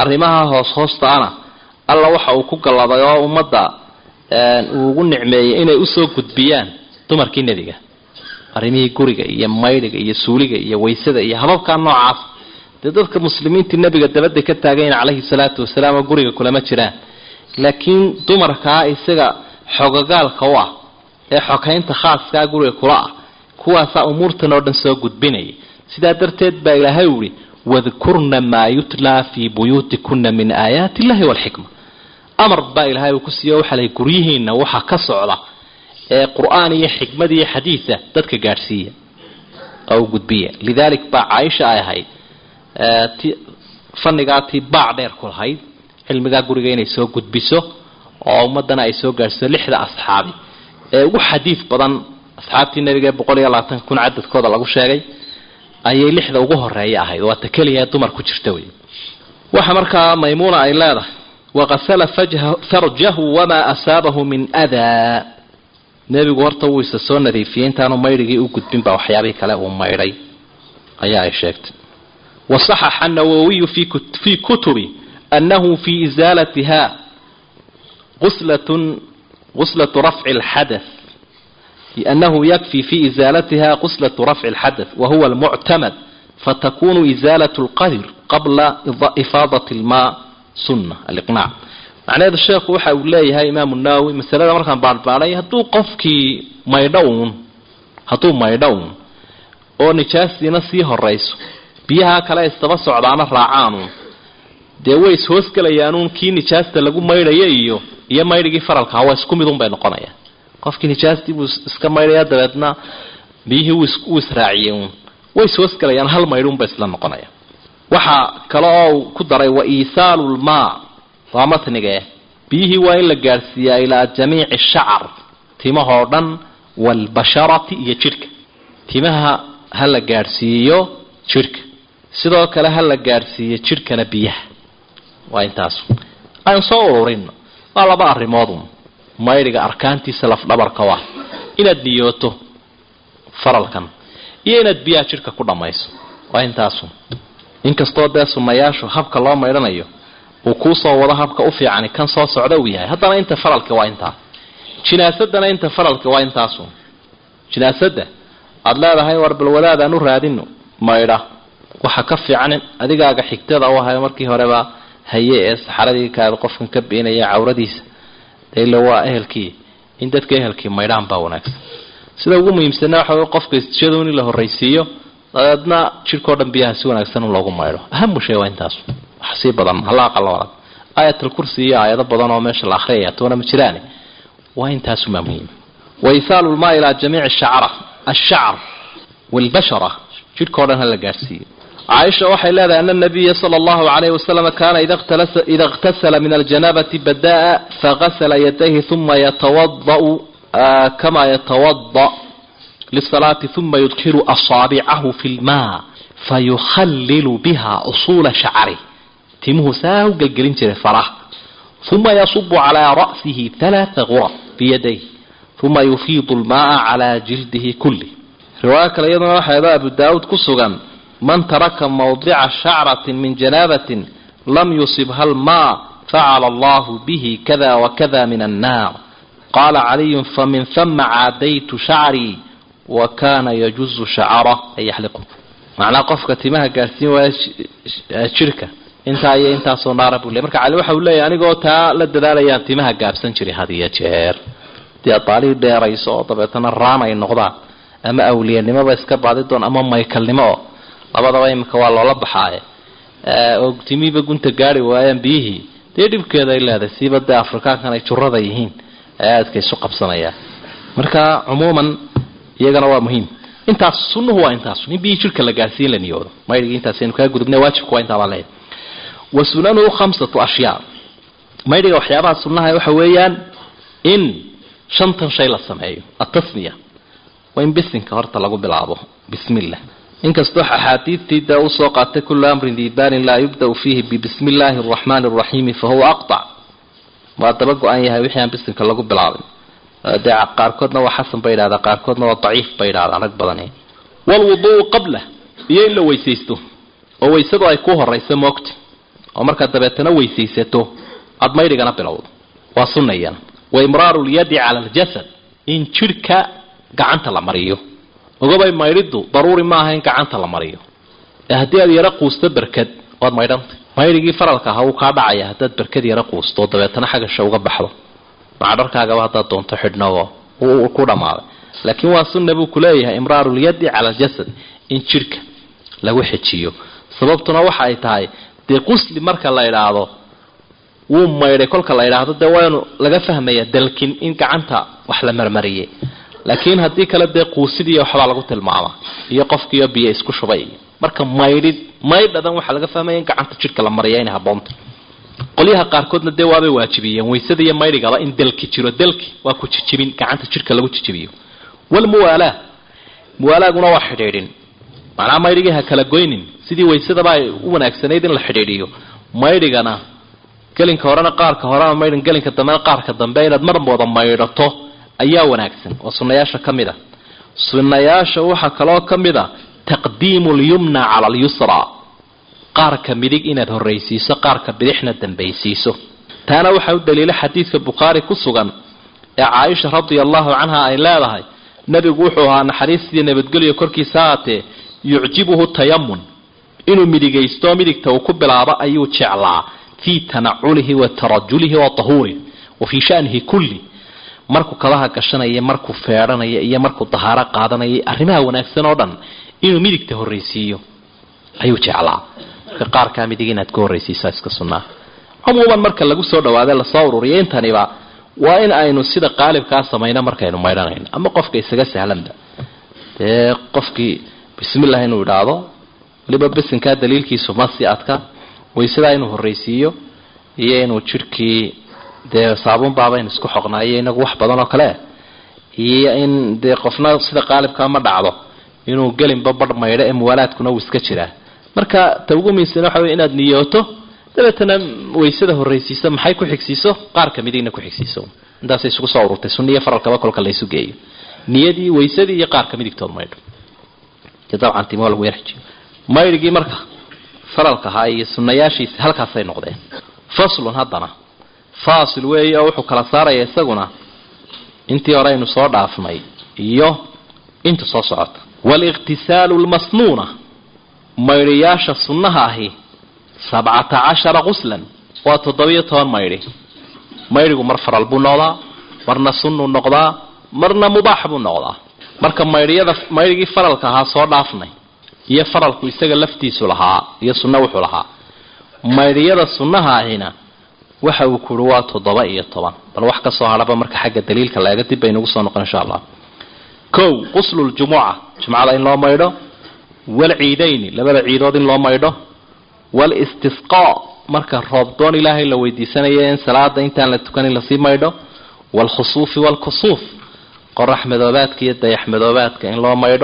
arrimaha hoos hoostaana alla waxa uu ku galladay oo ummadda uu ugu nicmeeyey inay usoo gudbiyaan dumarkii nebiga arrimihii guriga iyo maydhiga iyo suuliga iyo waysada iyo hababkaa noocaas dee dadka muslimiintii nebiga dabadda ka taagayn calayhi salaatu wasalaam oo guriga kulama jiraan laakiin dumarkaa isaga xogogaalka u ah ee xokaynta khaaskaa guriga kula ah kuwaasaa umuurtan oo dhan soo gudbinaya sidaa darteed baa ilaahay uhi wadkurna maa yutlaa fii buyuutikuna min aayaati illahi walxikma amar baa ilaahay uu ku siiyo waxaa lahay guryihiina waxa ka socda ee qur-aan iyo xikmad iyo xadiida dadka gaadhsiiya oo gudbiya lidaalik baa caaisha ay ahayd ti fannigaa tii baac dheer ku lahayd cilmigaa guriga inay soo gudbiso oo ummadana ay soo gaadhsiiso lixda asxaabi ee ugu xadiid badan asxaabtii nabiga ee boqol iyo labaatan kun cadadkooda lagu sheegay ayay lixda ugu horeeya ahayd waa ta keliya dumar ku jirta wey waxa markaa maymuuna ay leedahay waqasala farjahu wamaa asaabahu min adaa nebigu horta wuu isa soo nadiifiyey intaanu maydhigii u gudbin baa waxyaabihii kale uu maydhay ayaa ay sheegtay wasaxaxa nawowiyu fii kutubi annahu fii isaalatiha quslatun quslatu rafci lxadath لأنه يكفي في إزالتها قسلة رفع الحدث وهو المعتمد فتكون إزالة القدر قبل إفاضة الماء سنة الإقناع معنى هذا الشيخ وحا وليه إمام الناوي مسألة مركان بعد بعد هدو قفكي ميدون هدو ميدون oo nijaasdiina sii horayso biyaha kale istaba socdaana raacaanu dee way ishoosgelayaanuun kii nijaasta lagu maydhaya iyo iyo maydhigii faralkaa waa isku midun bay noqonayaan qofkii nijaastii buu iska maydhaya dabeedna biyihii wuu israaciyey uun way ishoosgelayaan hal maydhuunba isla noqonaya waxaa kale oo uu ku daray wa iisaalu lmaa waa matnige biyihii waa in la gaadhsiiyaa ilaa jamiici shacar timahoo dhan waalbasharati iyo jidhka timaha ha la gaadhsiiyo jidhka sidoo kale ha la gaadhsiiyo jidhkana biyaha waa intaas aan soo ururino waa laba arrimoodun maydhiga arkaantiisa lafdhabarka ah inaad niyooto faralkan iyo inaad biyaha jidhka ku dhammayso waa intaasun inkastoo dee sunnayaashu habka loo maydhanayo uu kuusoo wado habka u fiicani kan soo socda uu yahay haddana inta faralka waa intaa jinaasadana inta faralka waa intaasun jinaasadda aada leedahay war bal wadaadaan u raadino maydha waxa ka fiican adigaaga xigtada u ahayo markii horeba haye ee saxaradii kaada qofkan ka beenaya cawradiisa ila waa ehelkii in dadka ehelkii maydhaan baa wanaagsan sida ugu muhiimsana waxa wey qofka istijadu in la horraysiiyo dabeedna jidhkao dhan biyaha si wanaagsan in loogu maydho ahamu shay waa intaas wax sii badan hala aqaloodan aayatul kursi iyo aayado badan oo meesha la akhriyaya toona ma jiraane waa intaasumaa muhiim wa isaalu lmaa ilaa jamiici shacra ashacr waalbashara jidhkao dhan hala gaadhsiiyo caaisha waxay leedahay ana nabiya sala allahu calayhi wasalam kaana ida iqtasala min aljanabati badaa fagasala yadayhi uma yatawada'u kama yatawada lisalaati uma yudkiru asaabicahu fi lmaa fayukhallilu biha usuula shacri timuhu saa u gelgelin jiray faraha uma yasubu calaa ra'sihi halaaa gurab biyadayh uma yufiidu lmaaa calaa jildihi kulli riwaayo kale iyaduna waxayba abu daawuud ku sugan man taraka mawdica shacratin min janaabatin lam yusibha lmaa facala allahu bihi kada wakada min annaar qaala caliyun famin hama caadaytu shacrii wa kana yajuzu shacara ay yaxliqu macnaa qofka timaha gaadhsiin waaya jidhka intaa iyo intaasoo naara buu ley marka cali waxa uu leeyahy anigoo taa la dadaalayaan timaha gaabsan jiray had iyo jeer dee adaalii dheerayso oo dabeetana raan ay noqdaan ama awliyanimoba iska baadi doon ama maykalnimo oo labadaba imika waa loola baxaaye oo timihiiba gunta gaari waayaan biyihii dee dhibkeeda ay leedahay siiba dee afrikaankan ay jurada yihiin ee aadka isu qabsanayaan marka cumuuman iyagana waa muhiim intaas sunnuhu waa intaas in biyihii jirka la gaarsiin la niyoodo maydhigi intaasaynu kaa gudubna waajibku waa intaabaa leeyahay wa sunanuhu khamsatu ashyaa maydhiga waxyaabaha sunnaha waxa weeyaan in shantan shay la sameeyo atasmiya waa in bisinka horta lagu bilaabo bismillah inkastoo axaadiidtii dee usoo qaatay kullu amrin diibaanin laa yubda'u fiihi bibismi illaahi araxmaani araxiimi fa huwa aqtac waa daba go-an yahay wixii aan bisinka lagu bilaabin dee qaarkoodna waa xasan bay yidhahdaa qaarkoodna waa daciif bay yidhahdaan rag badani waalwudu'u qabla iyo in la weysaysto oo weysadu ay ku horayso moogta oo markaad dabeetana weysaysato aada maydhigana bilowdo waa sunnayana wa imraaru lyadi cala aljasad in jidhka gacanta la mariyo ogobay maydhidu daruuri maaha in gacanta la mariyo ee haddii aad yaro quusto berkad waad maydhantay maydhigii faralka ahaa wuu kaa dhacaya haddaad berkad yaro quusto dabeetana xagasha uga baxdo macdharkaagaba haddaad doonto xidhnogo ku dhammaaday laakiin waa sunna buu kuleeyahay imraaru lyadi cala aljasad in jidhka lagu xejiyo sababtuna waxa ay tahay dee qusli marka la idhaahdo wuu maydhay kolka la idhaahdo dee waanu laga fahmaya dalkin in gacanta wax la marmariyey laakiin haddii kale dee quusidii waxbaa lagu tilmaamaa iyo qofkiiyo biyo isku shubay marka maydhid maydhadan waxaa laga fahmaya in gacanta jidhka la mariya inay haboonta qolyaha qaarkoodna dee waabay waajibiyeen waysada iyo maydhigaba in dalki jiro dalki waa ku jijibin gacanta jidhka lagu jijibiyo walmuwaalaa muwaalaaguna waa xidhiidhin macnaha maydhigii ha kala goynin sidii waysadaba ay u wanaagsanayd in la xidhiidhiyo maydhigana gelinka horena qaarka horena maydhin gelinka dambena qaarka dambe inaad mar wada maydhato ayaa wanaagsan oo sunnayaasha ka mid a sunnayaasha waxaa kaloo ka mid a taqdiimu lyumna cala alyusra qaarka midig inaad horraysiiso qaarka bidixna dambaysiiso taana waxaa u daliila xadiidka bukhaari ku sugan ee caaisha radia allahu canha ay leedahay nebigu wuxuu ahaa naxariistii nabadgelyo korkiisa haatee yucjibuhu tayamun inuu midigaysto midigta uu ku bilaabo ayuu jeclaa fii tanaculihi wa tarajulihi wa tahuurih wa fii shanihi kulli markuu kabaha gashanaya markuu feedhanaya iyo markuu dahaaro qaadanaya arrimaha wanaagsan oo dhan inuu midigta horraysiiyo ayuu jeclaa marka qaarkaa midig inaad ka horraysiisaa iska sunnaa cumuuman marka lagu soo dhawaada lasoo ururiya intaniba waa in aynu sida qaalibkaa samayno markaynu maydhanayno ama qofka isaga sahlanba dee qofkii bismillah inuu idhaahdo waliba bisinkaa daliilkiisu ma si adka waysadaa inuu horraysiiyo iyo inuu jidhkii dee saabuun baabaynu isku xoqnaayo inagu wax badan oo kale iyo in dee qofna sida qaalibkaa ma dhacdo inuu gelinba badh maydho ee muwaalaadkuna uu iska jiraa marka ta ugu miisan waxa wey inaad niyooto dabeetana waysada horraysiiso maxay ku xigsiiso qaarka midigna ku xigsiiso intaasay isugu soo ururtay sunniyo faralkaba kolka laysu geeyo niyadii waysadii iyo qaarka midigtood maydho dabcan timo lagu yarxijiyo maydhigii marka faralka ahaa iyo sunnayaashiisi halkaasay noqdeen faslun haddana faasil weeye oo wuxuu kala saaraya isaguna intii hore aynu soo dhaafnay iyo inta soo socota waaliqtisaalu lmasnuuna maydhayaasha sunnaha ahi sabcata cashara quslan waa toddobiyo toban maydhi maydhigu mar faral buu noqdaa marna sunnuu noqdaa marna mubaax buu noqdaa marka maydhiyada maydhigii faralka ahaa soo dhaafnay iyo faralku isaga laftiisu lahaa iyo sunno wuxuu lahaa maydhiyada sunnaha ahina waxa uu kuhi waa toddoba iyo toban bal wax kasoo hadhaba marka xagga daliilka laega dib baynugu soo noqon insha allah kow qusluljumuca jumcada in loo maydho walciidayni labada ciidood in loo maydho walistisqaa marka roobdoon ilaahay la weydiisanayo in salaada intaan la tukanin lasii maydho waalkhusuufi waalkusuuf qorax madoobaadka iyo dayax madoobaadka in loo maydho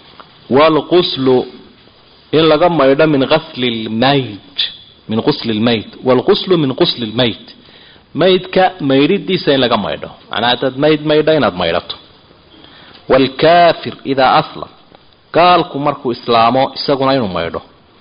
waalquslu in laga maydho min qasli lmayt min qusli lmayt waalquslu min qusli lmayt maydka maydhidiisa in laga maydho macnaa haddaad mayd maydho inaad maydhato waalkaafir idaa aslam gaalku markuu islaamo isaguna inuu maydho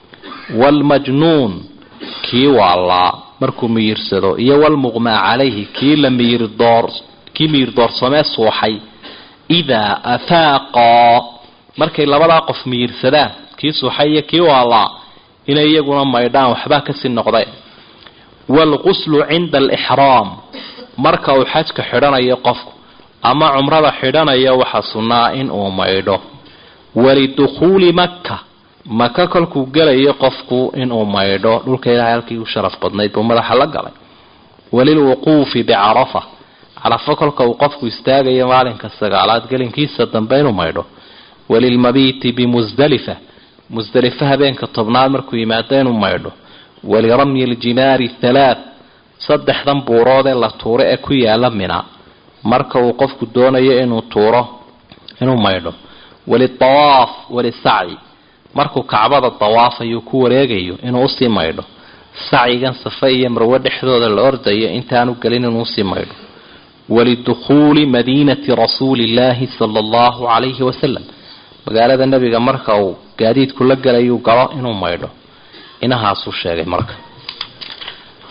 waalmajnuun kii waalaa markuu miyirsado iyo walmuqmaa calayhi kii la miyirdoor kii miyirdoorsoomee suuxay idaa afaaqaa markay labadaa qof miyirsadaan kii suuxay iyo kii waalaa inay iyaguna maydhaan waxbaa kasii noqday waalquslu cinda alixraam marka uu xajka xidhanayo qofku ama cumrada xidhanayo waxaa sunnaa in uu maydho walidukhuuli makka maka kolkuu gelayo qofku inuu maydho dhulka ilaahay halkii u sharaf badnayd buu madaxa la galay walilwuquufi bicarafa carafo kolka uu qofku istaagayo maalinka sagaalaad gelinkiisa dambe inuu maydho walilmabiiti bimusdalifa musdalifa habeenka tobnaad markuu yimaado inuu maydho waliramyi ljimaari thalaat saddexdan buurood ee la tuuro ee ku yaala mina marka uu qofku doonayo inuu tuuro inuu maydho walitawaaf walisacyi markuu kacbada dawaafayo ku wareegayo inuu usii maydho sacyigan safe iyo marwe dhexdooda la ordayo intaanu gelin inuu usii maydho walidukhuuli madiinati rasuuli illaahi sala allahu calayhi wasalam magaalada nebiga marka uu gaadiidku la gelayuu galo inuu maydho inahaasuu sheegay marka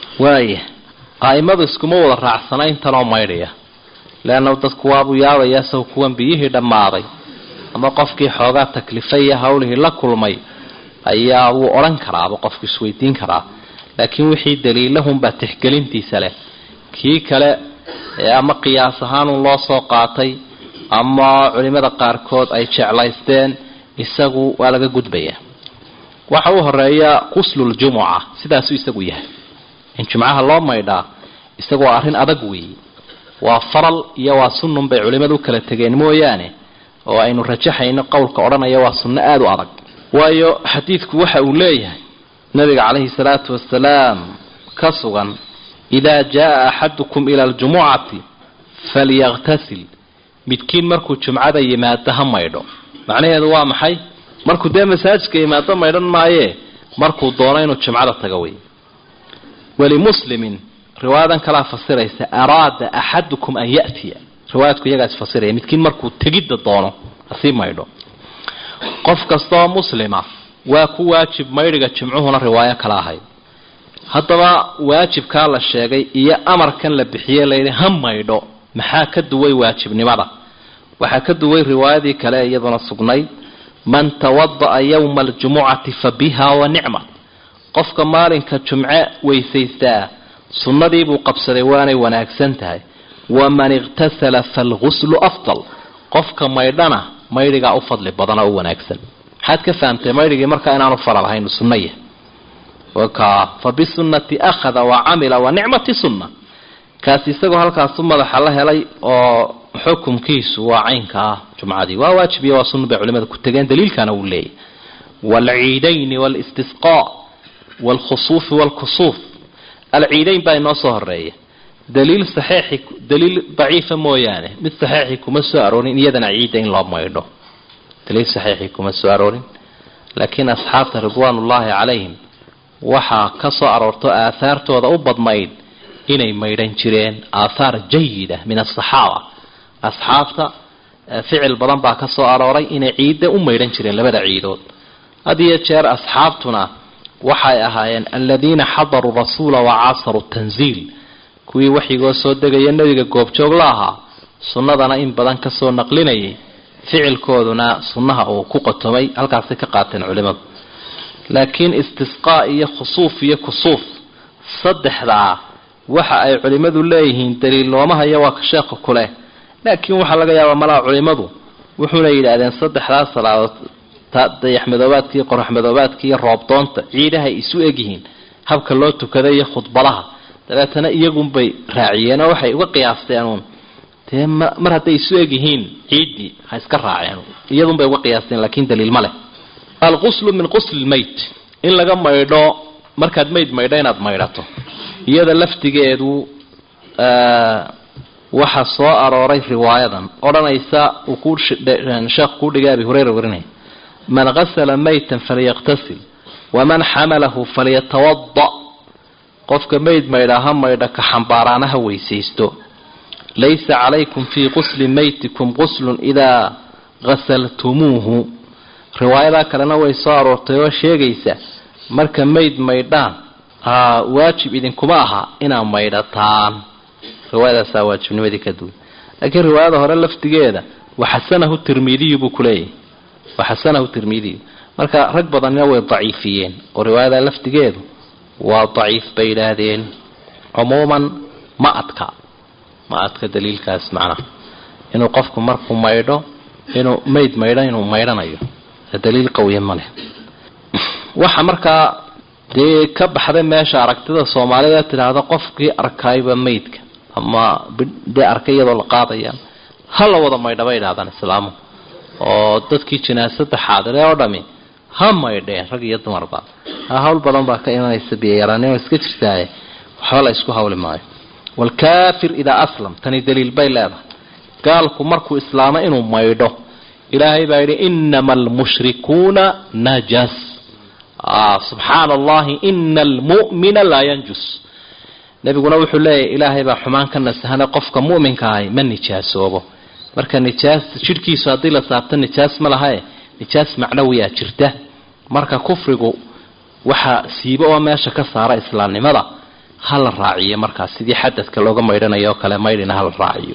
waaya aimadu iskuma wada raacsana intanoo maydhaya leanna dadku waabuu yaabayaa saw kuwan biyihii dhammaaday ama qofkii xoogaa taklifay iyo hawlihii la kulmay ayaa wuu odhan karaaba qofku isweydiin karaa laakiin wixii daliilahunbaa tixgelintiisa leh kii kale ee ama qiyaas ahaanun loo soo qaatay ama culimada qaarkood ay jeclaysteen isagu waa laga gudbayaa waxa u horeeya quslul-jumuca sidaasuu isagu yahay in jumcaha loo maydhaa isagu waa arrin adag weeye waa faral iyo waa sunnun bay culimadu u kala tegeen mooyaane oo aynu rajaxayno qowlka odhanaya waa sunno aada u adag waayo xadiidku waxa uu leeyahay nabiga calayhi salaatu wasalaam ka sugan idaa jaa axadukum ila aljumucati falyaktasil midkiin markuu jumcada yimaado ha maydho macnaheedu waa maxay markuu dee masaajidka yimaado maydhan maayee markuu doono inuu jumcada tago wey walimuslimin riwaayadan kalaa fasiraysa araada axadukum an yatiya riwaayadku iyagaas fasiraya midkiin markuu tegidda doono hasii maydho qof kastaoo muslima waa ku waajib maydhiga jimcuhuna riwaayo kala ahayd haddaba waajibkaa la sheegay iyo amarkan la bixiye layidhi ha maydho maxaa ka duway waajibnimada waxaa ka duway riwaayadii kale iyaduna sugnayd man tawada'a yowma aljumucati fa biha wa nicmat qofka maalinka jumce weysaystaa sunnadiibuu qabsaday waanay wanaagsan tahay waman iqtasala faalguslu afdal qofka maydhana maydhigaa u fadli badan oo u wanaagsan maxaad ka fahamtay maydhigii markaa inaanu faral ahayn sunnaya fa bisunnati akhada wa camila wa nicmati sunna kaasi isagoo halkaasu madaxa la helay oo xukumkiisu waa caynka ah jumcadii waa waajib iyo waa sunna bay culimada ku tegeen daliilkana uu leeyahy waalciidayni walistisqaa waalkhusuufi waalkusuuf alciidayn baa inoo soo horeeya daliil saxiixi daliil daciifa mooyaane mid saxiixi kuma soo aroorin iyadana ciidda in loo maydho daliil saxiixi kuma soo aroorin laakiin asxaabta ridwaanullaahi calayhim waxaa ka soo aroorto aahaartooda u badnayd inay maydhan jireen aathaar jayida min asaxaaba asxaabta ficil badan baa ka soo arooray inay ciidda u maydhan jireen labada ciidood had iyo jeer asxaabtuna waxay ahaayeen aladiina xadaruu rasuula wa caasaruu tanziil kuwii waxyigoo soo degaya nebiga goobjoog la ahaa sunnadana in badan kasoo naqlinayay ficilkooduna sunnaha uu ku qotomay halkaasay ka qaateen culimadu laakiin istisqaa iyo khusuuf iyo kusuuf saddexdaa waxa ay culimadu leeyihiin daliil looma hayo waa ka sheekha kuleh laakiin waxaa laga yaabaa malaha culimadu wuxuuna yidhaahdeen saddexdaa salaadood dayaxmadoobaadka iyo qoraxmadoobaadka iyo roobdoonta ciidahay isu egyihiin habka loo tukada iyo khudbadaha dabeetana iyagunbay raaciyeen oo waxay uga qiyaasteen uun dee mar hadday isu egyihiin ciiddii ha iska raaceen iyadunbay uga qiyaasteen laakiin daliil ma leh alquslu min qusli lmayt in laga maydho markaad mayd maydho inaad maydhato iyada laftigeedu waxaa soo arooray riwaayadan odhanaysa uu ku sheekh kuu dhigay abi hureyra warinaya man gasala maytan falyaqtasil waman xamalahu falyatawada qofka mayd maydha ha maydha ka xambaaraana ha weysaysto laysa calaykum fii qusli maytikum quslun idaa gasaltumuuhu riwaayadaa kalena way soo aroortay oo sheegaysa marka mayd maydhaan waajib idinkuma aha inaad maydhataan riwaayadaasaa waajibnimadii ka duwan laakiin riwaayada hore laftigeeda waxasanahu tirmidiyu buu kuleeyahay waxasanahu tirmidiyu marka rag badanina way daciifiyeen oo riwaayada laftigeedu waa daciif bay yidhaahdeen cumuuman ma adka ma adka daliilkaas macnaha inuu qofku markuu maydho inuu mayd maydho inuu maydhanayo daliil qawiya ma leh waxa markaa dee ka baxday meesha aragtida soomaalida tidhaahda qofkii arkayba maydka ama dee arkay iyadoo la qaadaya ha la wada maydha bay idhahdaan islaamu oo dadkii jinaasada xaadire oo dhami ha maydheen rag iyo dumarba hawl badan baa ka imanaysa biyayaraanimo iska jirtaaye waxba la isku hawli maayo waalkaafir idaa aslam tani daliil bay leedahay gaalku markuu islaamo inuu maydho ilaahay baa yidhi inama almushrikuuna najas subxaana allahi ina almu'mina laa yanjus nebiguna wuxuu leeyahy ilaahay baa xumaan ka nasahana qofka mu'minka ahay ma nijaasoobo marka nijaas jidhkiisu haddii la saabto nijaas ma lahae nijaas macnawiyaa jirta marka kufrigu waxa siibo oo meesha ka saara islaamnimada ha la raaciyo markaas sidii xadadka looga maydhanayo oo kale maydhina ha la raaciyo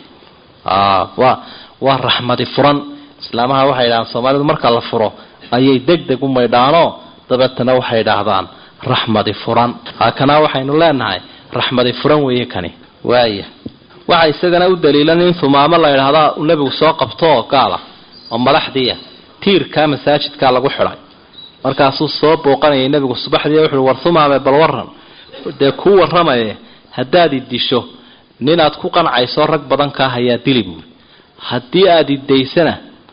waa waa raxmadi furan islaamaha waxay idhahdaan soomaalidu marka la furo ayay deg deg u maydhaanoo dabeetana waxay idhaahdaan raxmadi furan kana waxaynu leenahay raxmadi furan weeye kani waaya waxa isagana u daliilan in humaamo la idhaahdaa uu nebigu soo qabtoo gaala oo madaxdiia tiirkaa masaajidkaa lagu xidhay markaasuu soo booqanayay nebigu subaxdii wuxuui war humaame bal waran dee kuu warramaye haddaad i disho ninaad ku qancayso rag badan kaa hayaa dili buuri haddii aada idaysana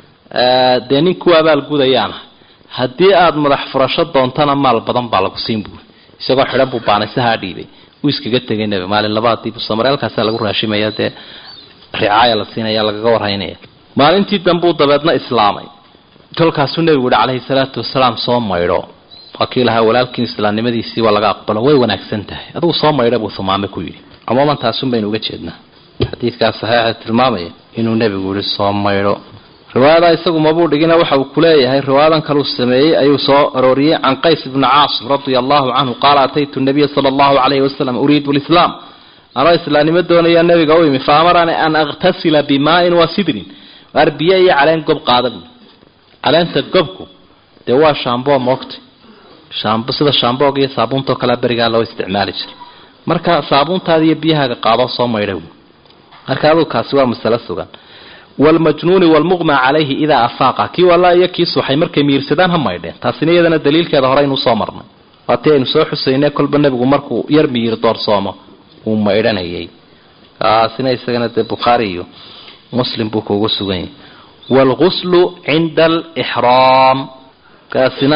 dee nin ku abaalgudayaana haddii aada madax furasho doontana maal badan baa lagu siin buuri isagoo xidhan buu baanisahaa dhiibay uu iskaga tegay nebi maalin labaadii busamarelkaasaa lagu raashimaya dee ricaaya la siinaya lagaga warhaynaya maalintii dambuu dabeedna islaamay kolkaasuu nebigu yihi calayhi salaatu wasalaam soo maydho waa kii lahaa walaalkiin islaamnimadiisii waa laga aqbalo way wanaagsan tahay adugu soo maydha buu humaame ku yidhi cumuuman taasun baynu uga jeednaa xadiidkaas saxiixa tilmaamaya inuu nebigu yihi soo maydho riwaayadaa isagu mabuu dhigina waxa uu kuleeyahay riwaayadan kaluu sameeyey ayuu soo arooriyey can qays ibni caasim radia allahu canhu qaala ataytu nabiya sala allahu calayhi wasalam uriidu lislaam anoo islaamnimo doonaya nebiga u imi fa amaranii an akhtasila bimaain wa sidrin waar biyo iyo caleen gob qaada buui caleenta gobku dee waa shaamboo moogta shaambo sida shaamboog iyo saabuuntao kalea berigaa loo isticmaali jiray marka saabuuntaada iyo biyahaaga qaadoo soo maydha buui marka aduu kaasi waa masalo sugan wlmajnuuni wlmuqma calayhi idaa afaaqa kii walla iyo kii suxay markay miirsadaan ha maydheen taasina iyadana daliilkeeda hore aynu usoo marnay waatii aynu soo xusaynay kolba nebigu markuu yar miyir doorsoomo uu maydhanayay kaasina isagana dee bukhaari iyo muslim buu kuugu sugan yahay waalguslu cinda alixraam kaasina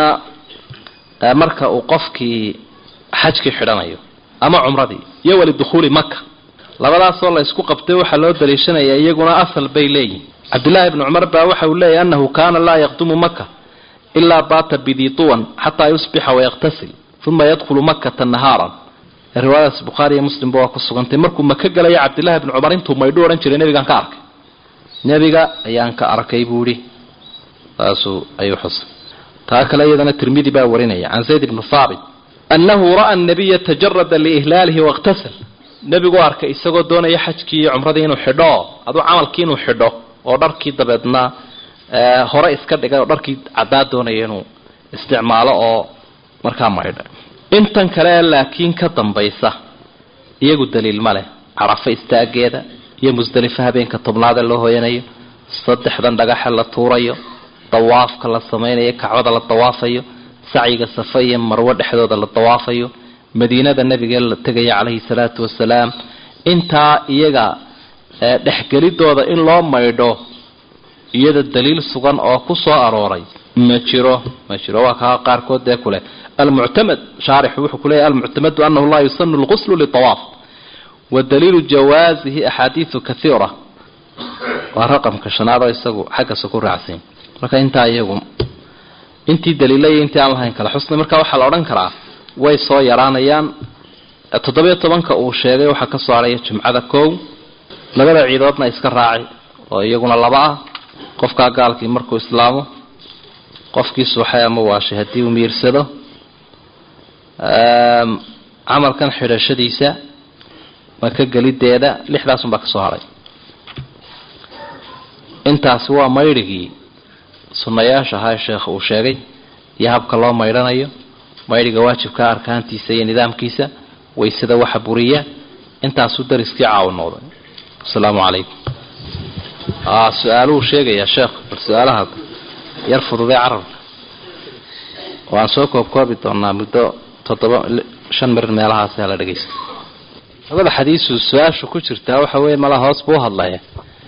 marka uu qofkii xajkii xidhanayo ama cumradii iyo walidukhuuli maka labadaasoo la isku qabtay waxaa loo daliishanaya iyaguna asal bay leeyihin cabdillaahi bni cumar baa waxa uu leeyahy annahu kaana laa yaqdumu maka ilaa baata bidituwan xataa yusbixa wayaqtasil uma yadkhulu makata nahaaran riwaayadaas bukhaari iyo muslimba waa ku sugantay markuu maka galayo cabdillahi bni cumar intuu maydhu odhan jiray nebigaan ka arkay nebiga ayaan ka arkay buu ihi saasuu ayuu xusay taa kale iyadana tirmidi baa warinaya can zayd bni haabit annahu ra'a nabiya tajarada liihlaalihi waاqtasal nebigu arkay isagoo doonaya xajkii iyo cumradii inuu xidho aduu camalkii inuu xidho oo dharkii dabeedna hore iska dhigay oo dharkii caddaa doonaya inuu isticmaalo oo markaa maydha intan kale laakiin ka dambaysa iyagu daliil ma leh carafo istaageeda iyo musdelifo habeenka tobnaade loo hooyanayo saddexdan dhagaxe la tuurayo dawaafka la samaynayo kacbada la dawaafayo sacyiga safa iyo marwo dhexdooda la dawaafayo madiinada nabiga la tegaya calayhi salaatu wasalaam intaa iyaga dhexgelidooda in loo maydho iyada daliil sugan oo ku soo arooray ma jiro ma jiro waa kaa qaarkood dee kuleh almuctamad shaarixu wuxuu kuleeyahy almuctamadu anahu laa yusanu lquslu liawaaf wa daliilu jawaasihi axaadiidu kaiira waa raqamka shanaad oo isagu xaggasa ku raacsan marka intaa iyagu intii daliilaya intii aan lahayn kala xusnay marka waxaa la odhan karaa way soo yaraanayaan toddobiyo tobanka uu sheegay waxaa ka soo haraya jumcada kow labada ciidoodna iska raaci oo iyaguna laba ah qofkaa gaalkii markuu islaamo qofkii suuxay ama waashay haddii uu miirsado camalkan xidhashadiisa maka gelideeda lixdaasunbaa ka soo haray intaasi waa maydhigii sunnayaasha ahaa sheekh uu sheegay iyo habka loo maydhanayo maydhiga waajibka arkaantiisa iyo nidaamkiisa waysada waxa buriya intaasuu dariskii caawi noqday asalaamu calaykum su-aaluhu sheegayaa sheekh bal su-aalaha yar fududee carabka waan soo koobkoobi doonaa muddo toddoba shan mirir meelahaas hala dhegeysta labada xadiisu su-aashu ku jirtaa waxa weeye mala hoos buu hadlaya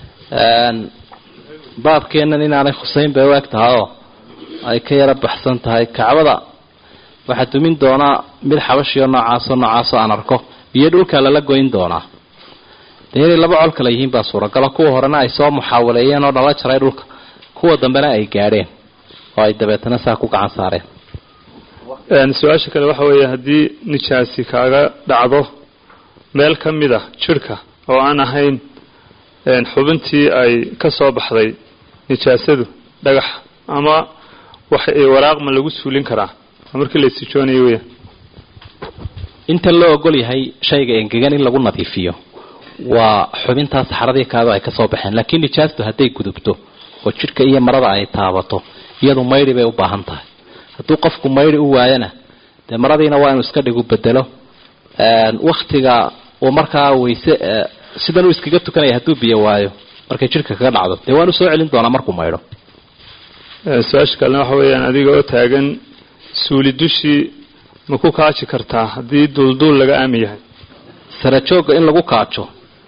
baabkeennan inaanay khuseyn bay u eg tahay oo ay ka yara baxsan tahay kacbada waxaa dumin doonaa mid xabashiyo noocaasoo noocaasoo aan arko iyo dhulka lala goyn doonaa dee inay laba col kale yihiin baa suuragalo kuwa horena ay soo muxaawaleeyeen oo dhala jaray dhulka kuwa dambena ay gaadheen oo ay dabeetana saa ku gacan saareen su-aasha kale waxa weeye haddii nijaasi kaaga dhacdo meel ka mid a jidhka oo aan ahayn xubintii ay ka soo baxday nijaasadu dhagax ama wax waraaqma lagu suulin karaa markii la istijoonayo weya inta loo ogol yahay shayga engegan in lagu nadiifiyo waa xubintaa saxaradii kaado ay kasoo baxeen laakiin nijaastu hadday gudubto oo jidhka iyo marada ay taabato iyadu maydhi bay u baahan tahay hadduu qofku maydhi u waayana dee maradiina waa inuu iska dhigu bedelo waktiga uu markaa weyse sidan uu iskaga tukanaya hadduu biyo waayo markay jidhka kaga dhacdo dee waanu soo celin doonaa markuu maydho su-aasha kalena waxa weeyaan adiga oo taagan suuli dushii ma ku kaaji kartaa haddii duulduul laga aami yahay sarajoogga in lagu kaajo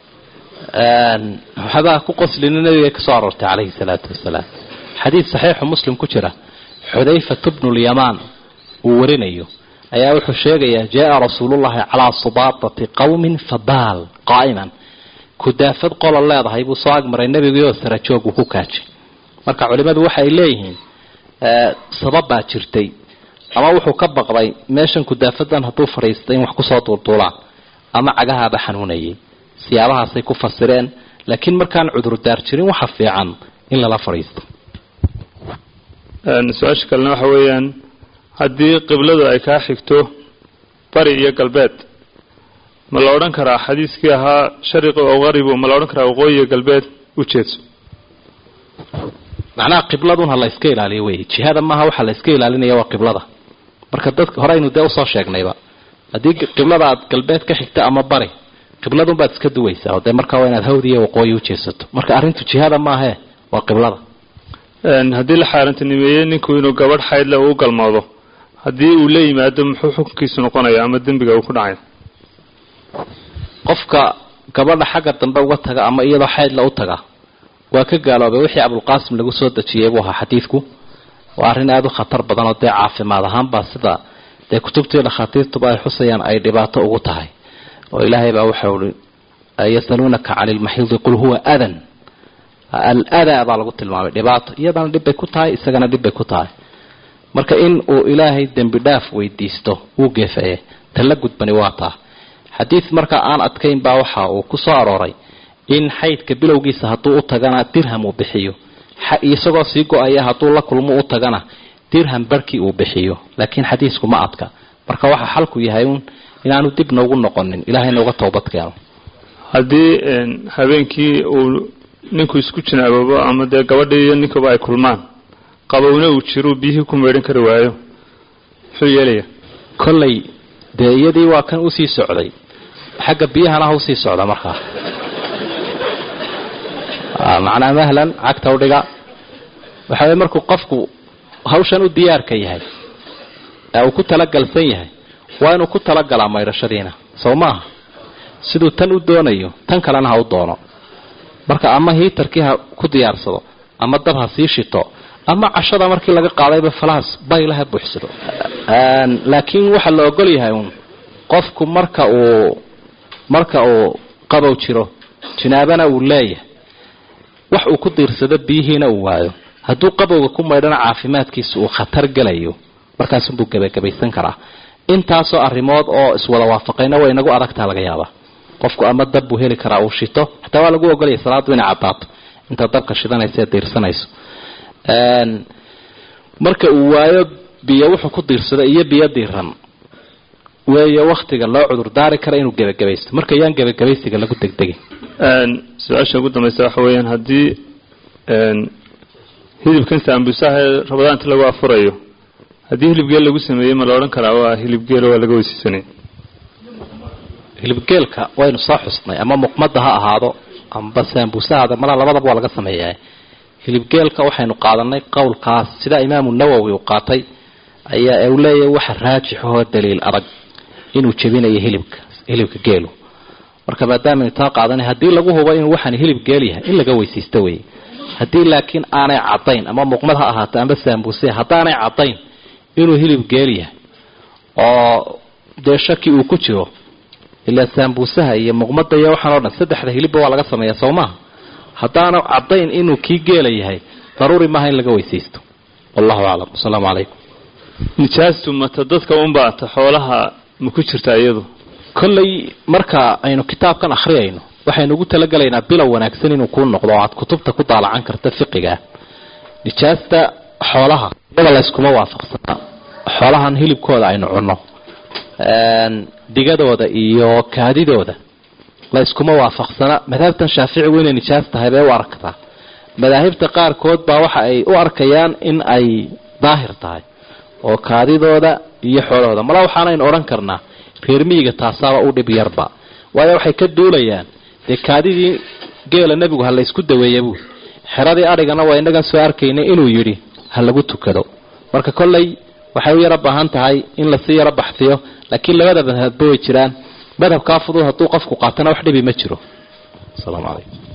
waxbaa ku qoslina nabiga kasoo aroortay calayhi salaatu wasalaam xadiid saxiixu muslim ku jira xudayfatu bnu lyamaan uu warinayo ayaa wuxuu sheegayaa jaa rasuulullahi calaa subaatati qowmin fabaal qaa'iman kudaafad qolo leedahay buu soo agmaray nebigiioo sarajoog uu ku kaajay marka culimadu waxay leeyihiin sabab baa jirtay ama wuxuu ka baqday meeshan kudaafadan hadduu fadhiistay in wax kusoo duulduulaan ama cagahaaba xanuunayay siyaabahaasay ku fasireen laakiin markaan cudurdaar jirin waxa fiican in lala fadhiisto su-aasha kalena waxa weeyaan haddii qibladu ay kaa xigto bari iyo galbeed ma la odhan karaa xadiiskii ahaa shariqi oo qaribu ma la odhan karaa waqooyi iyo galbeed u jeedso macnaha qibladun ha la iska ilaaliyo wey jihada maaha waxa la iska ilaalinaya waa qiblada marka dadka horeynu dee usoo sheegnayba haddii qiblada aad galbeed ka xigta ama bari qibladun baad iska duwaysaa oo dee markaa waa inaad hawd iyo waqooyi u jeesato marka arrintu jihada maahe waa qiblada haddii la xaarantinimeeyey ninku inuu gabadh xaydle uu galmoodo haddii uu la yimaado muxuu xukunkiisu noqonaya ama dembiga uu ku dhacaya qofka gabadha xagga dambe uga taga ama iyadoo xaydla u taga waa ka gaaloobay wixii abulqaasim lagu soo dejiyey buu ahaa xadiidku waa arrin aada u khatar badan oo dee caafimaad ahaanbaa sida dee kutubtii dhakhaatiirtuba ay xusayaan ay dhibaato ugu tahay oo ilaahay baa waxau i yasaluunaka cani lmaxiidi qul huwa adan aladaa baa lagu tilmaamay dhibaato iyadana dhibbay ku tahay isagana dhibbay ku tahay marka in uu ilaahay dembi dhaaf weydiisto wuu geefeye talla gudbani waa taa xadiid marka aan adkayn baa waxa uu ku soo arooray in xaydka bilowgiisa hadduu u tagana dirham uu bixiyo isagoo sii go-aya hadduu la kulmo u tagana dirham barhkii uu bixiyo laakiin xadiisku ma adka marka waxa xalku yahay un inaanu dib noogu noqonin ilahay nooga toobadkeeno haddii habeenkii uu ninku isku jinaaboobo ama dee gabadhii iyo ninkuba ay kulmaan qabowna uu jiruu biyihii ku meydhan kari waayo muxuu yeelaya kollay dee iyadii waa kan usii socday xagga biyahana ha usii socda markaa macnaa mahlan cagta udhiga waxa way markuu qofku hawshan u diyaarka yahay ee uu ku talagalsan yahay waa inuu ku talagalaa maydhashadiina soo maaha siduu tan u doonayo tan kalena ha u doono marka ama hiitarkii ha ku diyaarsado ama dab ha sii shito ama cashada markii laga qaadayba falaas bayla ha buuxsado laakiin waxaa la ogol yahay uun qofku marka uu marka uu qabow jiro jinaabana uu leeyahay wax uu ku diirsado biyihiina uu waayo hadduu qabowga ku maydhana caafimaadkiisa uu khatar gelayo markaasunbuu gebagabaysan karaa intaasoo arrimood oo iswada waafaqayna way inagu adagtaa laga yaabaa qofku ama dab buu heli karaa uu shito xataa waa lagu ogolaya salaadu inay caddaato intaad dabka shidanaysa ee diirsanayso marka uu waayo biyo wuxuu ku diirsado iyo biyo diiran weeye waktiga loo cudurdaari kara inuu gebagabaysto marka yaan gebagabaysiga lagu degdegin su-aasha ugu dambaysa waxa weeyaan haddii hilibkan saambusaha ee rabadaanta lagu afurayo haddii hilibgeel lagu sameeyey ma la odhan karaa waa hilibgeelo waa laga weysiisanay hilibgeelka waynu soo xusnay ama muqmada ha ahaado amba saambusahaada mala labadaba waa laga sameeyaa hilibgeelka waxaynu qaadanay qowlkaas sida imaamu nawowi uu qaatay ayaa uu leeyahay waxa raajixahoo daliil adag inuu jebinayo hilibka hilibka geelu marka maadaamanu taa qaadanay haddii lagu hubo inuu waxaan hilib geel yahay in laga weysiisto wey haddii laakiin aanay cadayn ama muqmad ha ahaato amba saambuse haddaanay cadayn inuu hilib geel yahay oo dee shaki uu ku jiro ilaa saambuusaha iyo muqmada iyo waxaan o dhan saddexda hilibba waa laga sameeya soo maha haddaana cadayn inuu kii geela yahay daruuri maaha in laga weysaysto wallahu aclam wasalaamu calaykum nijaastu mata dadka unbaata xoolaha ma ku jirtaa iyadu kollay marka aynu kitaabkan akhriyayno waxaynu ugu talagelaynaa bilow wanaagsan inuu kuu noqdo oo aad kutubta ku daalacan karta fiqiga nijaasta xoolaha iyada layskuma waafaqsanaa xoolahan hilibkooda aynu cunno digadooda iyo kaadidooda la iskuma waafaqsana madhabtan shaaficigu inay nijaas tahay bay u aragtaa madaahibta qaarkood baa waxa ay u arkayaan in ay daahir tahay oo kaadidooda iyo xoolahooda mala waxaanaynu odhan karnaa reer miyiga taasaaba u dhib yarba waayo waxay ka duulayaan dee kaadidii geela nebigu ha la ysku daweeya buui xeradii adhigana waa inagan soo arkaynay inuu yidhi ha lagu tukado marka kolley waxay u yaro baahan tahay in lasii yaro baxfiyo laakiin labada madhabba way jiraan madhabkaa fudud hadduu qofku qaatana wax dhibi ma jiro asalaamu calaykum